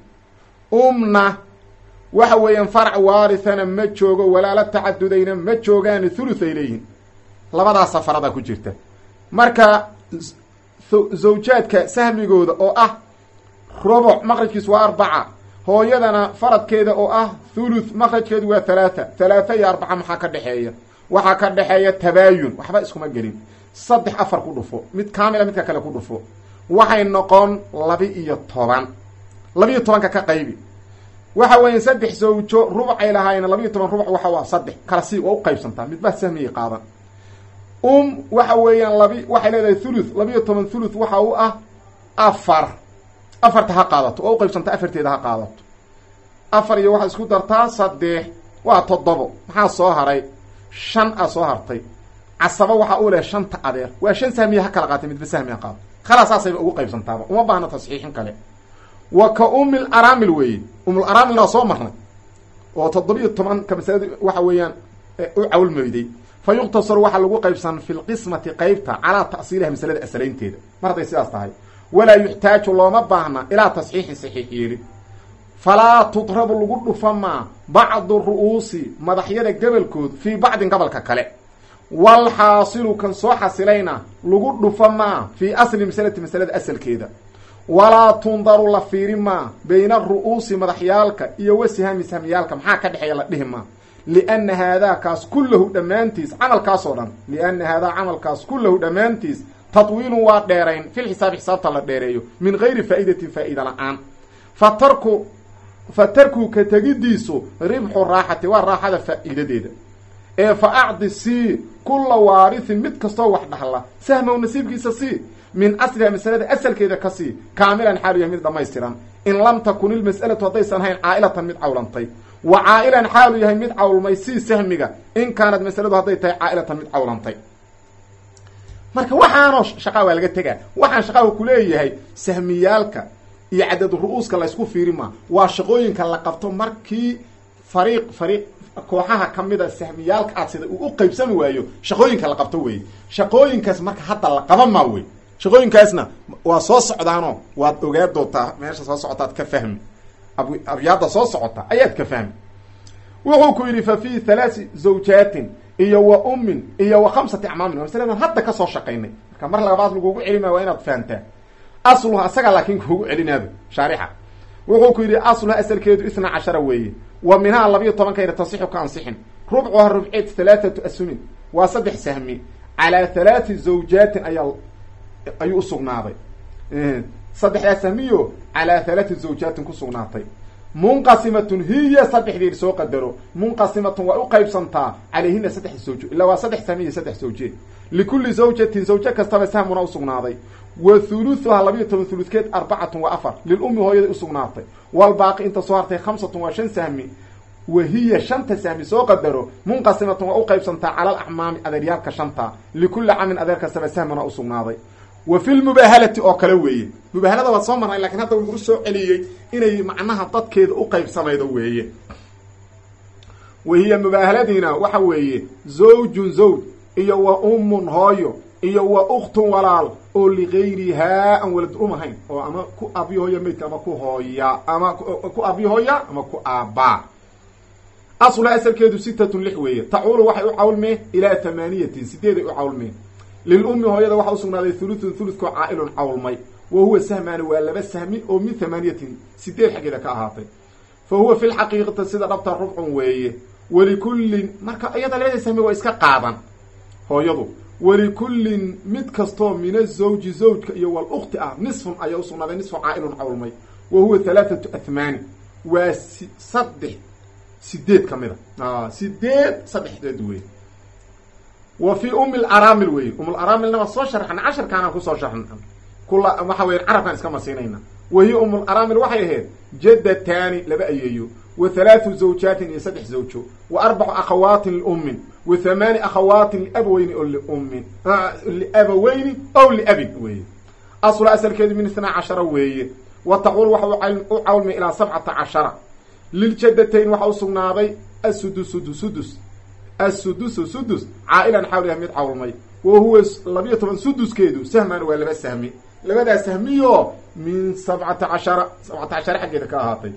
umna waxa weeyaan farac waarithana ma joogo walaala tacadudayna ma joogaan thuluth ay leeyihiin labadaasa faradaa ku jirta marka zawjaadka sahmigooda oo ah rubuc maqrajkiisu waa arbaca hooyadana faradkeeda oo ah thuluth maqrajkeedu waa thalaatha thalaatha iyo arbaca maxaa ka dhexeeya waxaa ka dhexeeya tabaayun waxba iskuma gelin saddex afar ku dhufo mid kaamila midka kale ku dhufo waxay noqon labi iyo toban labiiyo tobanka ka qaybi waxa weeye saddex zawjo rubucay lahaayeen labiiyo toban rubuc waxa waa saddex kala sii waa u qaybsantaa midbaa sahmiyay qaadan um waxa weeyaan labi waxay leedahay thuluth labiiyo toban thuluth waxa u ah afar afarta ha qaadato waa u qaybsantaa afarteeda ha qaadato afar iyo waxaad isku dartaa saddex waa toddobo maxaa soo haray shan a soo hartay casaba waxaa u leh shanta adeer waa shan sahmiya ha kala qaatay midba sahmiya qaado khalaas saasayba ugu qaybsantaaba uma baahna tasxiixin kale wa ka umil aramil weeye umul aramilna waa soo marnay oo toddobiyo tobanka masalada waxa weeyaan u cawlmayday fa yuqtasaru waxaa lagu qaybsan fi lqismati qeybta calaa ta'siiliha masalada asalaynteeda mar hadday sidaas tahay walaa yuxtaaju looma baahna ilaa tasxiixin saxiix yeelin falaa tudrabu lagu dhufa maa bacdu ru'uusi madaxyada gobolkood fii bacdin gobolka kale walxaasilu kan soo xasilayna lagu dhufa maa fii asli masalati masalada asalkeeda walaa tundaru la fiiri maa bayna ru'uusi madaxyaalka iyo wasihami sahmiyaalka maxaa ka dhexeeya la dhihi maa liana haadaakaas kullahu dhammaantiis camalkaasoo dhan liana haadaa camalkaas kullahu dhammaantiis tatwiilun waa dheerayn fil xisaabi xisaabta la dheereeyo min gayri faa'idatin faa'iida la-aan fa tarku fa tarku ka tegidiisu ribxu raaxati waa raaxada faa'iidadeeda ee fa acdi sii kulla waarithin mid kastoo wax dhaxla sahmow nasiibkiisa sii min asliha masalada asalkeeda ka sii kaamilan xaalu yahay mid dhammaystiran in lam takun ilmas'alatu haddaysan hayn caa'ilatan mid cawlantay wa caa'ilan xaalu yahay mid cawlmay sii sahmiga in kaanad masaladu hadday tahay caa'ilatan mid cawlantay marka waxaanoo shaqaa waa laga tegaa waxaan shaqaa ku leeyahay sahmiyaalka iyo cadad ru-uuska laysku fiiri maa waa shaqooyinka la qabto markii fariiq fariiq kooxaha ka mida sahmiyaalka aad sida uu u qaybsami waayo shaqooyinka la qabto weeye shaqooyinkaas marka hadda la qaban maa wey shaqooyinkaasna waa soo socdaano waad ogaa doontaa meesha soo socotaad ka fahmi abyaada soo socota ayaad ka fahmi wuxuu ku yidhi fa fii thalaati zawjaatin iyo wa ummin iyo wa khamsati acmaamin waa masaladan hadda kasoo shaqaynay marka mar labaad lagugu celimaya waa inaad fahamtaa asluha isagaa laakiin kuugu celinaaba shaarixa wuxuu ku yidhi asluha asalkeedu isna cashara weeye wa minhaa labiyo tobankayna tasixu ka ansixin rubcuha rubceed halaathatu asumin waa saddex sahmi calaa halaati zawjaatin ayaa ayuu usugnaaday saddexdaa sahmiyo calaa halaati zawjaatin ku sugnaatay munqasimatun hiya saddexdeed soo qadaro munqasimatun waa u qaybsantaa calayhina saddex zawjo ilaa waa saddex sahmiya saddex zawje likulli zawjatin zawjo kastaba sahmuna usugnaaday wa thuluthuha labiyo toban thuludkeed arbacatun waa afar lilummi hooyada usugnaatay walbaaqi inta soo hartay khamsatun waa shan sahmi wa hiya shanta sahmi soo qadaro munqasimatun waa u qaybsantaa cala alacmaami adeeryaalka shanta likulli camin adeer kastaba sahmuna usugnaaday wa fi lmubaahalati oo kale weeye mubaahalada waad soo marnay lakiin hadda wuxuu usoo celiyey inay macnaha dadkeeda u qaybsamaydo weeye wa hiya mubaahaladiina waxa weeye zawjun zawj iyo wa ummun hooyo iyo wa ukhtun walaal oo ligayrihaa aan walad um ahayn oo ama ku abyo hooya maydka ama ku hooya ama ku abyo hooya ama ku aabbaa asluha asalkeedu sitatun lix weeye tacuulu waxay u cawlmeen ilaa tamaaniyatin sideeday u cawlmeen lilummi hooyada waxaa usugnaaday thuluthun thuluthkoo caa'ilun cawlmay wa huwa sahmaani waa laba sahmi oo min thamaaniyatin sideed xaggeeda ka ahaatay fa huwa fi lxaqiiqati sida dhabta rubcun weeye walikullin marka iyada labada sahmi waa iska qaadan hooyadu walikullin mid kastoo min azawji zawjka iyo walukti ah nisfun ayaa usugnaaday nisfu caa'ilun cawlmay wa huwa halaathatu athmaani waa si saddex sideed ka mid a sideed saddexdeed wey wa fi umi laraamil wey umlaraamilna waa soo sharxana casharkaanaan kusoo sharxna kula waxa weya carabkaan iska marsiinayna wa hiya umlaraamil waxay ahayd jaddataani laba ayeeyo wa halaathu zawjaatin iyo saddex zawjo wa arbacu akhawaatin liummin wa hamaani akhawaatin liabaweyni oo liummin liabaweyni ow liabin weeye asla asalkeedu min itnaa cashara weeye wa tacuul waxa u cawlmay ilaa sabcata cashara liljadatayn waxaa usugnaaday asudusud sudus assudusu sudus caa'ilan xawl yahay mid cawlmay wa huwa labiyo toban suduskeedu sahman waa laba sahmi labadaa sahmiyo min sabcata cashara sabcata cashara xaggeeda ka ahaatay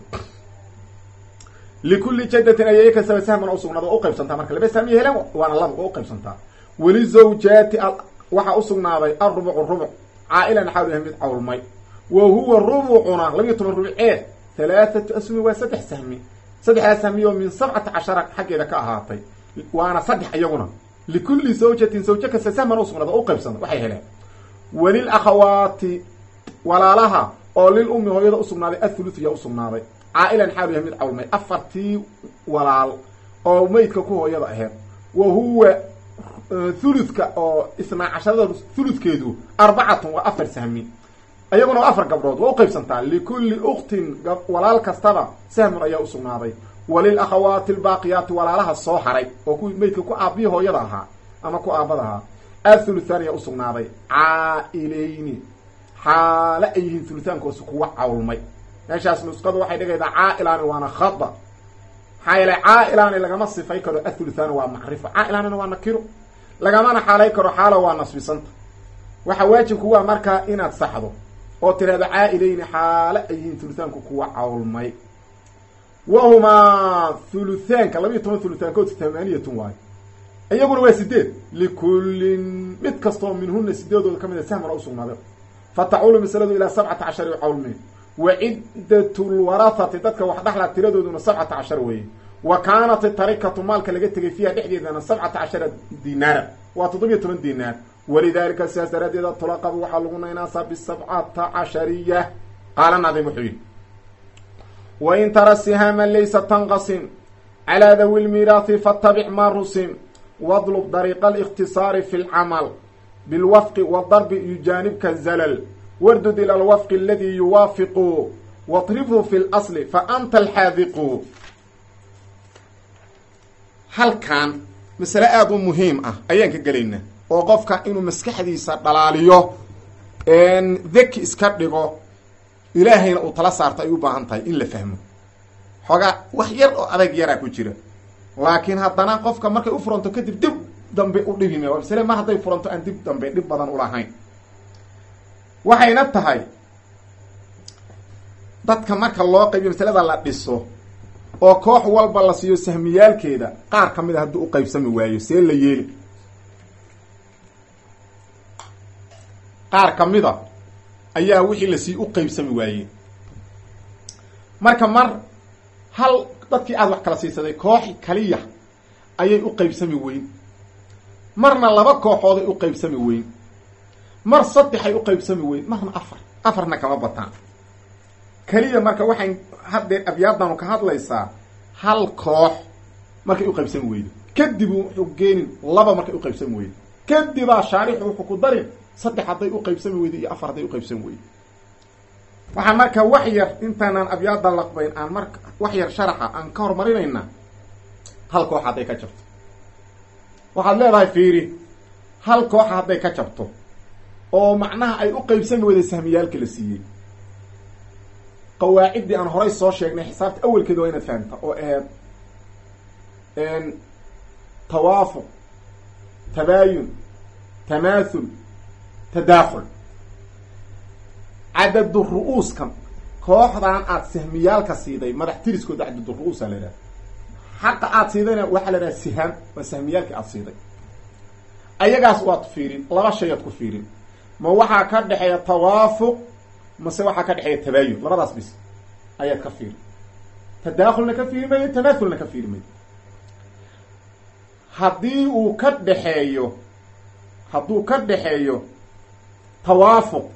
likulli jadatin ayay kastaba sahman usugnaada waa uqaybsantaa marka laba sahmiya heleen waana laba waa uqaybsantaa walizawjaati waxaa usugnaaday alrubucu rubuc caa'ilan xawl yahay mid cawlmay wa huwa rubucuna labiyo toban rubceed halaathatu asmi waa saddex sahmi saddexdaa sahmiyo min sabcata cashara xaggeeda ka ahaatay waana saddex iyaguna likulli zawjatin zawjo kasta sahman usugnaada o uqaybsanta waxay heleen walil akhawaati walaalaha oo lil ummi hooyada usugnaaday athuluth yaa usugnaaday caa'ilan xaalu yahay mid cawlmay afartii walaal oo meydka ku hooyada aheyd wa huwa thuluthka oo isnaa casharada thuluthkeedu arbacatun waa afar sahmi iyaguna waa afar gabdhood waa uqaybsantaa likulli uktin walaal kastaba sahmun ayaa usugnaaday walil akhawaati albaaqiyaati walaalaha soo haray oo ku meydka ku aabbihi hooyada ahaa ama ku aabada ahaa athuluthaan ayaa usugnaaday caa'ilayni xaale ay yihiin thuluthaankoos kuwa cawlmay meeshaas nusqadu waxay dhigaydaa caa'ilaani waana khada maxaa yeelay caa'ilaani lagama sifay karo athuluthaani waa macrifo caa'ilaanina waa nakiro lagamana xaalay karo xaalo waa nasbisanta waxaa waajibku waa markaa inaad saxdo oo tirahdo caa'ilayni xaale ay yihiin thuluthaanku kuwa cawlmay wahumaa thuluthaanka labiiyo toban thuluthaankood tamaaniyatun waayo iyaguna waa sideed likullin mid kastoo minhuna sideedooda ka mid a sahmana usugnaaday fa tacuulu masaladu ilaa sabcata cashar cawlmeen wa ciddatu lwarahati dadka wax dhaxla tiradooduna sabcata cashar weeye wa kaanat tarikatu maalka laga tegay fiiha dhexdeedana sabcata cashara dinaara waa toddobiyo toban dinaar walidaalika sidaas daraaddeeda tulaqabu waxaa lagu naynaasaa bisabcata cashariya qaala nadim wuxuu yidhi wain tara sihaama laysa tanqasim calaa dawi lmiiraathi fattabic maa rusim wadlub dariiqa alikhtisaari fi lcamal bilwafqi wadarbi yujaanibka zalal wardud ila alwafqi aladii yuwaafiqu watrifhu fi lasli fa anta alxaadiqu halkan masale aada u muhiim ah ayaan ka gelaynaa oo qofka inuu maskaxdiisa dhalaaliyo deki iska dhigo ilaahayna uu tala saarto ay u baahan tahay in la fahmo xoogaa wax yar oo adag yaraa ku jira laakiin haddana qofka markay u furanto kadib dib dambe u dhibime waa masale mar hadday furanto aan dib dambe dhib badan ulahayn waxayna tahay dadka marka loo qaybiyo masalada la dhiso oo koox walba la siiyo sahmiyaalkeeda qaar ka mid a hadduu u qaybsami waayo see la yeeli qaar ka mid a ayaa wixii la sii u qaybsami waaye marka mar hal dadkii aada wax kala siisaday koox kaliya ayay u qaybsami weyn marna laba kooxooday u qaybsami weyn mar saddexay u qaybsami weyn marna afar afarna kama bataan keliya marka waxayn haddee abyaadanu ka hadlaysaa hal koox markay u qaybsami weydo kadib wuxuu geenin laba markay u qaybsami weydo kadibaa shaarixu wuxuu ku darin saddex hadday u qaybsami weydo iyo afar hadday u qaybsami weydo waxaan marka wax yar intaanaan abyaada laqbayn aan marka wax yar sharaxa aan ka horumarinaynaa hal koox hadday ka jabto waxaad leedahay fiiri hal kooxa hadday ka jabto oo macnaha ay u qaybsami weyday sahmiyaalka la siiyey qawaaciddii aan horay soo sheegnay xisaabta awelkeeda waa inaad fahamta oo aheed tawaafuq tabaayun tamaathul tadaakhul cadadu ru-uuskan kooxdan aada sahmiyaalka siiday madax tiriskooda cadadu ru-uusa la idhaha xaqa aada siidayna waxaa la idhaha sihaam waa sahmiyaalkii aada siiday ayagaas waad fiirin laba shay aad ku fiirin ma waxaa ka dhexeeya tawaafuq mase waxaa ka dhexeeya tabaayun labadaas bis ayaad ka fiiri tadaakhulna ka fiiri mayo tamaathulna ka fiiri mayo haddii uu ka dhexeeyo hadduu ka dhexeeyo tawaafuq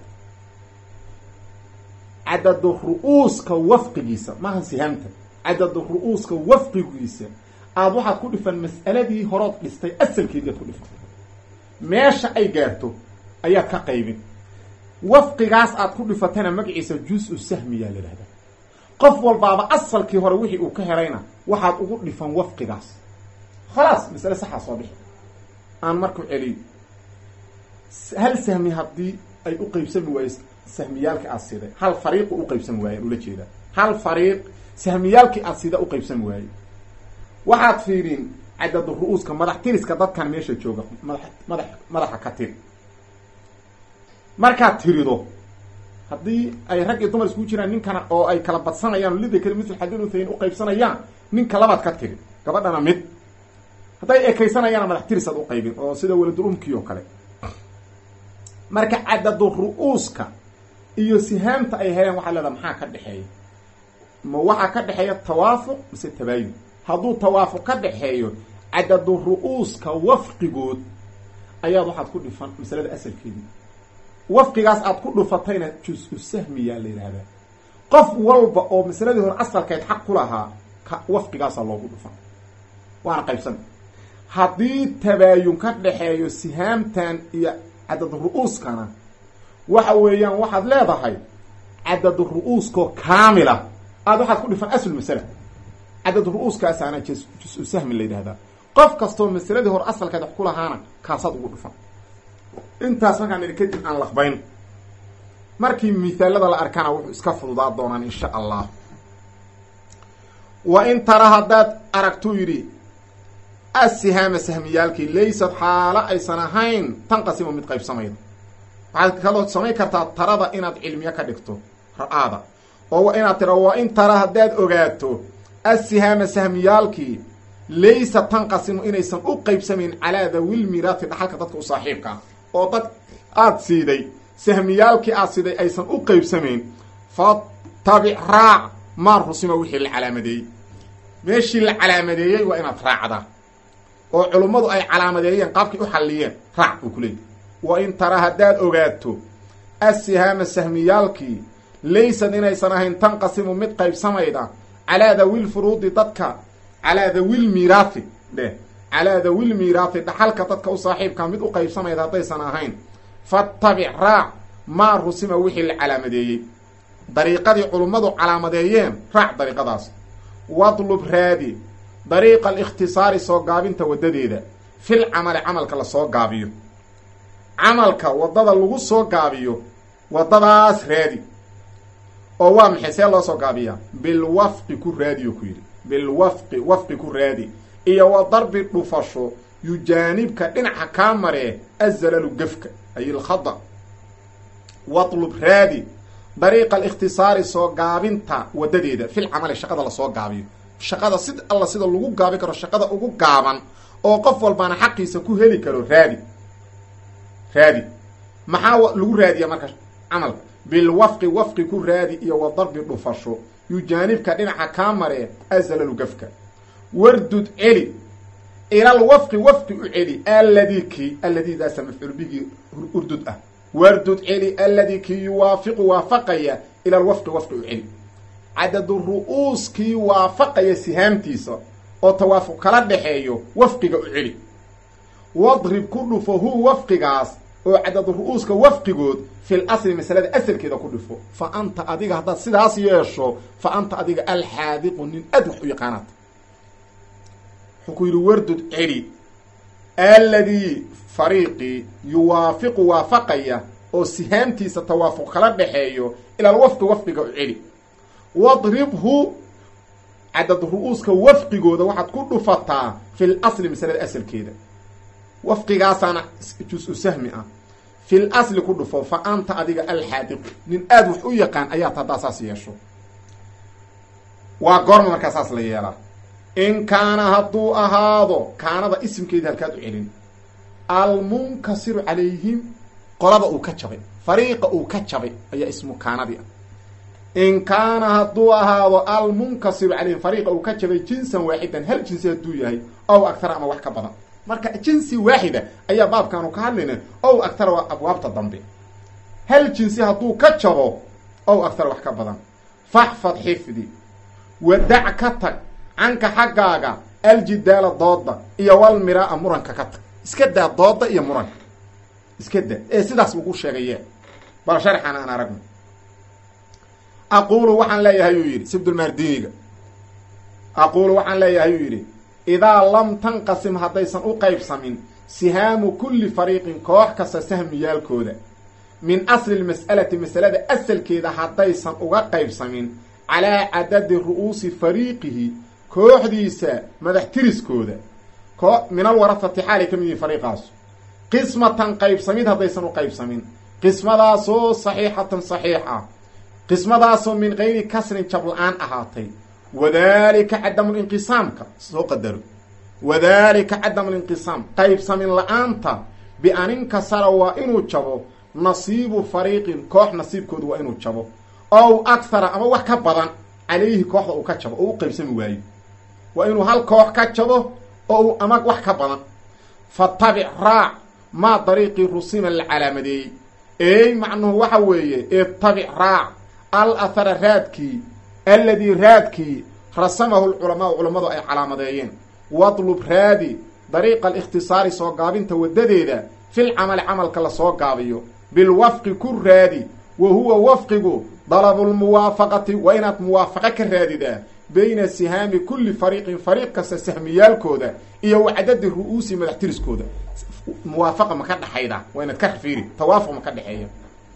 cadadu ru-uuska wafqigiisa maaha sihaamta cadadu ru-uuska wafqigiisa aada waxaad ku dhifan mas'aladii horood dhistay asalkeedii aad ku dhifan meesha ay gaarto ayaad ka qaybin wafqigaas aad ku dhifatana magaciisa juz-u sahmiyaa la idhahdaa qof walbaaba asalkii hore wixii uu ka helayna waxaad ugu dhifan wafqigaas khalaas masale saxaa soo bixi aan marku celiyo hal sahmi haddii ay u qaybsami waayo sahmiyaalkii aada siday hal fariiqu u qaybsami waaye ula jeedaa hal fariiq sahmiyaalkii aada sida u qaybsami waaye waxaad fiirin cadadu ru-uuska madax tiriska dadkan meesha jooga madax madax madaxa ka tiri markaad tirido haddii ay rag iyo dumar iskugu jiraan ninkana oo ay kala badsanayaan oo lidakari mitl xadin uthayin uqaybsanayaan ninka labaad ka tiri gabadhana mid hadday ekaysanayaana madax tirisaad u qaybin oo sida waladul umkii oo kale marka cadadu ru-uuska iyo sihaamta ay heleen waxaa leedaha maxaa ka dhexeeya ma waxaa ka dhexeeya tawaafuq mise tabaayun hadduu tawaafuq ka dhexeeyo cadadu ru-uuska wafqigood ayaad waxaad ku dhifan masalada asalkeedii wafqigaas aad ku dhufatayna jus-u sahmiyaa la yidhaahdaa qof walba oo masaladii hore asalkeed xaq ku lahaa ka wafqigaasaa loogu dhufan waana qaybsan haddii tabaayun ka dhexeeyo sihaamtan iyo cadad ru-uuskana waxa weeyaan waxaad leedahay cadad ru-uuskoo kaamila aada waxaad ku dhifan asl masala cadad ru-uuskaasaana jus-u sahmi la yidhahdaa qof kastoo masaladii hore asalkeed wax ku lahaana kaasaad ugu dhufan intaas markaan idhi kadib aan laqbayn markii mithaalada la arkana wuxuu iska fududaa doonaan insha allah wa in tara haddaad aragtuu yidhi asihaama sahmiyaalkii laysad xaalo aysan ahayn tanqasimo mid qaybsamayda waxaad kaloo samayn kartaa tarada inaad cilmiyo ka dhigto ra-aada oo inaad tira wa in tara haddaad ogaato asihaama sahmiyaalkii laysa tanqasimu inaysan u qaybsamayn calaa dawil miraati dhaxalka dadka u saaxiibka ah oo dad aada siiday sahmiyaalkii aada siiday aysan u qaybsamayn fatabic raac maa rusima wixii la calaamadeeyey meeshii la calaamadeeyey waa inaad raacdaa oo culummadu ay calaamadeeyeen qaabkay u xalliyeen raac uu ku leeyahy wa in tara haddaad ogaato assihaama sahmiyaalkii laysad inaysan ahayn tanqasimu mid qaybsamayda calaa dawil furuudi dadka calaa dawil miiraathi dheh calaa dawil miiraathi dhaxalka dadka u saaxiibkaa mid u qaybsamayda haddaysan ahayn fattabic raac maa rusima wixii la calaamadeeyey dariiqadii culummadu calaamadeeyeen raac dariiqadaas wadlub raadi dariiqa alikhtisaari soo gaabinta waddadeeda fil camali camalka la soo gaabiyo camalka waddada lagu soo gaabiyo waddadaas raadi oo waa maxay see loo soo gaabiyaa bilwafqi ku raadiyo ku yidhi bilwafqi wafqi ku raadi iyo wa darbi dhufasho yujaanibka dhinaca kaa maree azalalu gefka ay ilkhada watlub raadi dariiqa alikhtisaari soo gaabinta waddadeeda fil camali shaqada lasoo gaabiyo shaqada sid alla sida lagu gaabi karo shaqada ugu gaaban oo qof walbaana xaqiisa ku heli karo raadi raadi maxaa lagu raadiya marka camalka bilwafqi wafqi ku raadi iyo wa darbi dhufasho yujaanibka dhinaca kaa maree azalalu gafka wardud celi ilal wafqi wafqi u celi alladii kii alladiidaasa mafcuul bigii urdud ah wardud celi alladii kii yuwaafiqu waafaqaya ilal wafqi wafqi u celi cadadu ru'uuskii waafaqaya sihaamtiisa oo tawaafuq kala dhexeeyo wafqiga u celi wadrib ku dhufo hu wafqigaas oo cadadu ru'uuska wafqigood fil asli masalada asalkeeda ku dhifo fa anta adiga haddaad sidaas yeesho fa anta adiga alxaadiqu nin aad wax u yaqaanaad wuxuu ku yidhi wardud celi alladii fariiqii yuwaafiqu waafaqaya oo sihaamtiisa tawaafuq kala dhexeeyo ilal wafqi wafqiga u celi wadribhu cadad ru'uuska wafqigooda waxaad ku dhufataa fil asli masalada asalkeeda wafqigaasaana jus-u sahmi ah fil asli ku dhufo fa anta adiga alxaadiqu nin aada wax u yaqaan ayaad haddaa saas yeesho waa goorma markaa saas la yeelaa in kaana hadduu ahaado kaanada isimkeeda halkaad u celin almunkasiru calayhim qolada uu ka jabay fariiqa uu ka jabay ayaa ismu kaanadii ah in kaana hadduu ahaado almunkasiru calayhim fariiqa uu ka jabay jinsan waaxidan hal jinsi hadduu yahay ow agtara ama wax ka badan marka jinsi waaxida ayaa baabkaanu ka hadlayna ow agtara waa abwaabta dambe hal jinsi hadduu ka jabo ow agtara wax ka badan faxfad xifdi wadac ka tag canka xaggaaga aljidaala dooda iyo wal miraa muranka ka tag iska daa dooda iyo muranka iska daa ee sidaas lagu sheegaye bal sharxan aan aragno aquulu waxaan leeyahay uu yidhi sibdulmaardiniga aquulu waxaan leeyahay uu yidhi idaa lam tanqasim haddaysan u qaybsamin sihaamu kulli fariiqin koox kasta sahmiyaalkooda min asli lmas'alati masalada asalkeeda haddaysan uga qaybsamin calaa cadadi ru'uusi fariiqihi kooxdiisa madax tiriskooda ko min alwarafati xaalay ka mid yihin fariiqaasu qismatan qaybsamid haddaysan u qaybsamin qismadaasoo saxiixatan saxiix ah qismadaasoo min gayri kasrin jabla-aan ahaatay wadalika cadamulinqisaamka soo qadaro wadalika cadamulinqisaam qaybsamin la-aanta bi-an inkasara waa inuu jabo nasiibu fariiqin koox nasiibkooda waa inuu jabo ow akhara ama wax ka badan calayhi kooxda uu ka jabo oo u qaybsami waayo waa inuu hal koox ka jabo oo uu ama wax ka badan fatabic raac maa dariiqii rusima la calaamadeeyey ey macnuhu waxa weeye itabic raac al athara raadkii alladii raadkii rasamahu lculamaau culammadu ay calaamadeeyeen wadlub raadi dariiqa alikhtisaari soo gaabinta waddadeeda fil camali camalka la soo gaabiyo bilwafqi ku raadi wa huwa wafqigu dalabulmuwaafaqati waa inaad muwaafaqo ka raadidaa bayna sihaami kulli fariiqin fariiq kasta sahmiyaalkooda iyo wacdadi ru'uusi madax tiriskooda muwaafaqa ma ka dhexayda waa inaad ka fiiri tawaafuq ma ka dhexeeya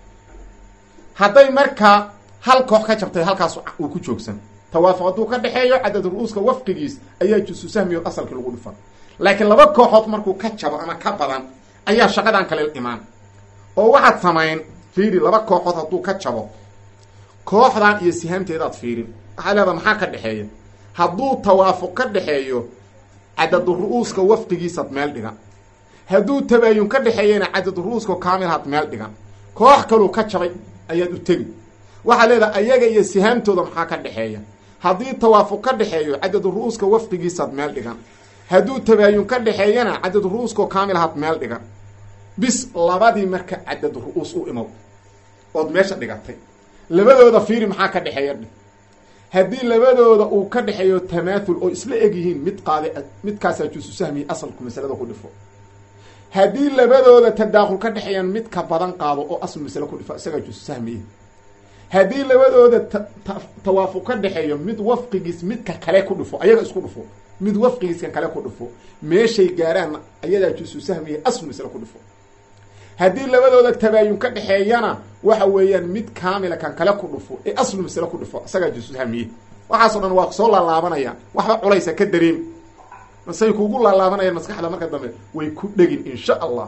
hadday markaa hal koox ka jabtay halkaas uu ku joogsan tawaafuq hadduu ka dhexeeyo cadad ru'uuska wafqigiis ayaa jusu sahmiyo asalkii lagu dhufan laakiin laba kooxood markuu ka jabo ama ka badan ayaa shaqadan kale imaan oo waxaad samayn fiiri laba kooxood hadduu ka jabo kooxdan iyo sihaamteedaad fiirin waxaa leedaa maxaa ka dhexeeya hadduu tawaafuq ka dhexeeyo cadadu ru'uuska wafqigiisaad meel dhigan hadduu tabaayun ka dhexeeyana cadadu ru'uuska kaamilhaad meel dhigan koox kaluu ka jabay ayaad u tegi waxaa leedahay ayaga iyo sihaamtooda maxaa ka dhexeeya haddii tawaafuq ka dhexeeyo cadadu ru-uuska wafqigiisaad meel dhigan hadduu tabaayun ka dhexeeyana cadadu ru-uuskao kaamil ahaad meel dhigan bis labadii marka cadadu ru-uus u imow ood meesha dhigatay labadooda fiiri maxaa ka dhexeeya dhi haddii labadooda uu ka dhexeeyo tamaathul oo isla eg yihiin mid qaade midkaasaa juusu sahmiyi asalku masalada ku dhifo haddii labadooda tadaakul ka dhexeeyaan mid ka badan qaado oo asl masale ku dhifo isagaa juusu sahmiye haddii labadooda tawaafuq ka dhexeeyo mid wafqigiis midka kale ku dhufo ayaga isku dhufo mid wafqigiiskan kale ku dhufo meeshay gaaraan ayadaa juusu sahmiye asl masale ku dhifo haddii labadooda tabaayun ka dhexeeyana waxa weeyaan mid kaamila kan kale ku dhufo ee aslu masale ku dhufo isagaa juusu sahmiye waxaasoo dhan waa soo laalaabanayaan waxba culaysa ka dareemi masay kugu laalaabanayaan maskaxda marka dambe way ku dhegin insha allah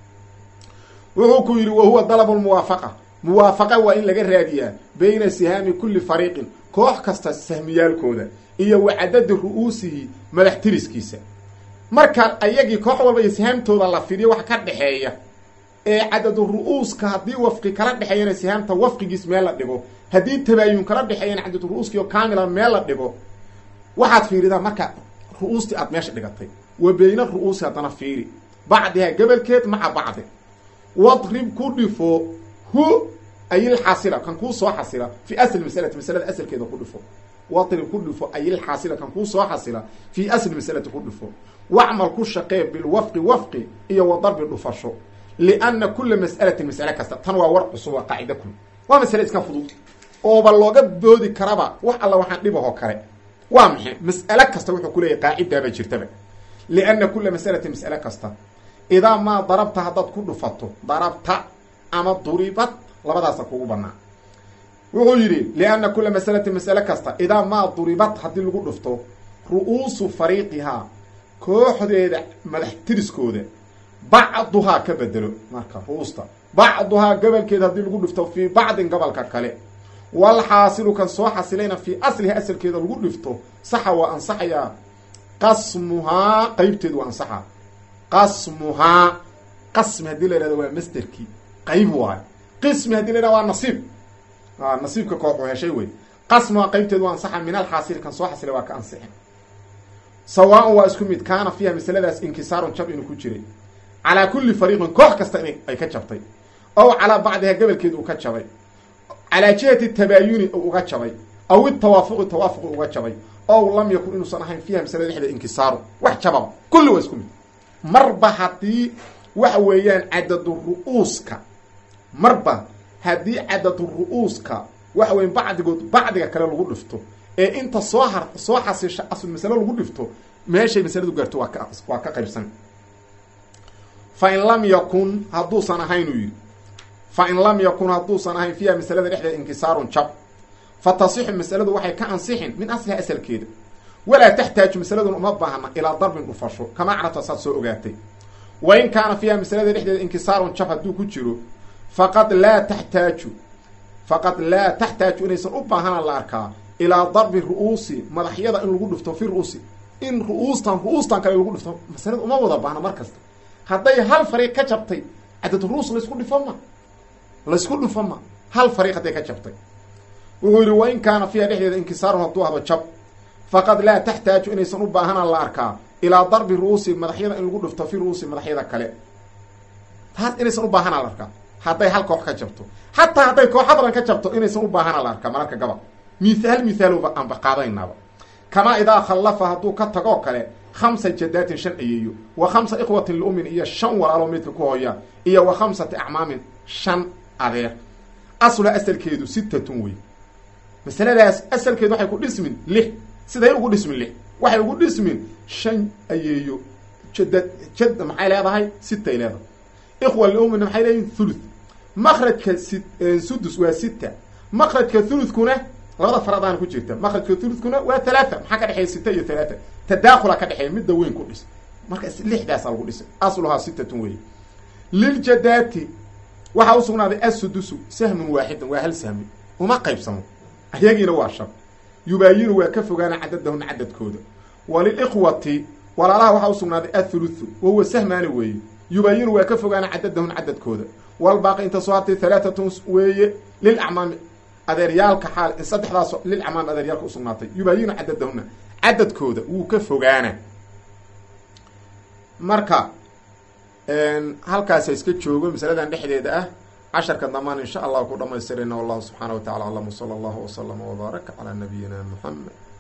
wuxuu ku yidhi wahuwa dalabu lmuwaafaqa muwaafaqa waa in laga raadiyaa bayna sihaami kulli fariiqin koox kasta sahmiyaalkooda iyo wa cadadi ru-uusihi madax tiriskiisa marka ayagii koox walba iyo sihaamtooda la fidiyo wax ka dhexeeya ee cadadu ru-uuska haddii wafqi kala dhexeeyana sihaamta wafqigiis meel la dhigo haddii tabaayun kala dhexeeyana cadadu ru-uuskii oo kaamila meel la dhigo waxaad fiiridaa marka ru-uustii aad meesha dhigatay wa beyna ru-uusi haddana fiiri bacdiha gebolkeed maca bacdi wadrib ku dhifo hu ayilxaasila kan kuu soo xasila fi asli masalati masalada asalkeeda ku dhifo wadrib ku dhifo ayilxaasila kan kuu soo xasila fii asli masalati ku dhifo wacmal ku shaqee bilwafqi wafqi iyo wa darbi dhufasho lianna kula mas'alatin mas'ale kasta tan waa war cusub waa qaacida kul waa masale iska fudud ooba looga boodi karaba wax alla waxaan dhibahoo kale waa maxay mas'ale kasta wuxuu ku leeyahy qaacidaaba jirtaba lianna kula mas'alatin mas'ale kasta idaa maa darabta haddaad ku dhufato darabta ama duribad labadaasa kugu banaa wuxuu yidhi lianna kula mas'alatin mas'ale kasta idaa maa duribad haddii lagu dhufto ru-uusu fariiqihaa kooxdeeda madax tiriskooda bacduhaa ka bedelo marka ru-uusta bacduhaa gobolkeeda haddii lagu dhifto fii bacdin gobolka kale walxaasilu kan soo xasilayna fii asliha asalkeeda lagu dhifto saxa waa ansaxayaa qasmuhaa qeybteedu waa ansaxaa qasmuhaa qasmi haddii la yhahdo waa masderkii qayb waayo qismi hadii la yhahdo waa nasiib nasiibka kooxu heshay wey qasmuhaa qeybteedu waa ansaxa min alxaasili kan soo xasilay waa ka ansixin sawaaun waa isku mid kaana fiiha masaladaas inkisaarun jab inuu ku jiray calaa kulli fariiqin koox kasta in ay ka jabtay ow calaa bacdiha gobolkeed uu ka jabay calaa jihati tabaayuni u uga jabay aw itawaafuqi tawaafuqi uga jabay ow lam yakun inuusan ahayn fiiha masalada dhexdeeda inkisaaru wax jababa kulli waa isku mid marba haddii waxa weeyaan cadadu ru-uuska marba haddii cadadu ru-uuska waxa weya bacdigood bacdiga kale lagu dhifto ee inta soo har soo xasisha asl masalo lagu dhifto meeshay masaladu gaarto waa ka waa ka qaybsan fa in lam yakun hadduusan ahayn uu yidhi fa in lam yakun hadduusan ahayn fiiha masalada dhexdeeda inkisaarun jab fa tasixu masaladu waxay ka ansixin min asliha asalkeeda walaa taxtaaju masaladuna uma baahna ilaa darbin dhufasho kama carabta saad soo ogaatay wa in kaana fiiha masalada dhexdeeda inkisaarun jab hadduu ku jiro faqad laa taxtaaju faqad laa taxtaaju inaysan u baahana la arkaa ilaa darbi ru-uusi madaxyada in lagu dhufto fi ru-uusi in ru-uustan ru-uustan kale lagu dhifto masalada uma wada baahna mar kasta hadday hal fariiq ka jabtay cadad ru-uus laysku dhifo ma laysku dhifo ma hal fariiq hadday ka jabtay wuxuu yidhi wa in kaana fiiha dhexdeeda inkisaarun hadduu hado jab faqad laa taxtaaju inaysan u baahana la arkaa ilaa darbi ru-uusi madaxyada in lagu dhifto fi ru-uusi madaxyada kale taas inaysan u baahana la arkaa hadday hal koox ka jabto xataa hadday kooxa badan ka jabto inaysan u baahana la arkaa mararka gabal mihaal mihaalba aanba qaadaynaaba kamaa idaa khallafa hadduu ka tagoo kale khamsa jadaatin shan ayeeyo wa khamsa ikhwatin liumin iyo shan walaaloo midka ku hooya iyo wa khamsati acmaamin shan adeer asluha asalkeedu sittatun wey masaladaas asalkeedu waxay ku dhismin lix siday ugu dhismin lix waxay ugu dhismin shan ayeeyo jadad jad maxay leedahay sitay leedahay ikhwa liumina maxay leeyihin thuluth makrajka si sudus waa sita makrajka thuluthkuna labada faradaana ku jirta makrajka thuluthkuna waa halaata maxaa ka dhexeeya sita iyo halaata tadaakula ka dhexeeya midda weyn ku dhis marka lixdaasa lagu dhisay asluhaa sitatun wey liljadaati waxaa usugnaaday assudusu sahmun waaxidan waa hal sahmi uma qaybsamo ayagiina waa shab yubaayinu waa ka fogaana cadadahuna cadadkooda walilikhwati walaalaha waxaa usugnaaday athuluthu wahuwa sahmaani weeye yubaayinu waa ka fogaana cadadahuna cadadkooda walbaaqi inta soo hartay halaatatun weeye lilacmaami adeeryaalka xaal saddexdaas lilcamaam adeeryaalka usugnaatay yubaayinu cadadahuna cadadkooda wuu ka fogaana marka halkaasa iska joogo masaladan dhexdeeda ah casharka damaan insha allah ku dhamaystirayna wallahu subxaana wa tacala aclam wsala allahu waslama wbaaraka calaa nabiyina muxamed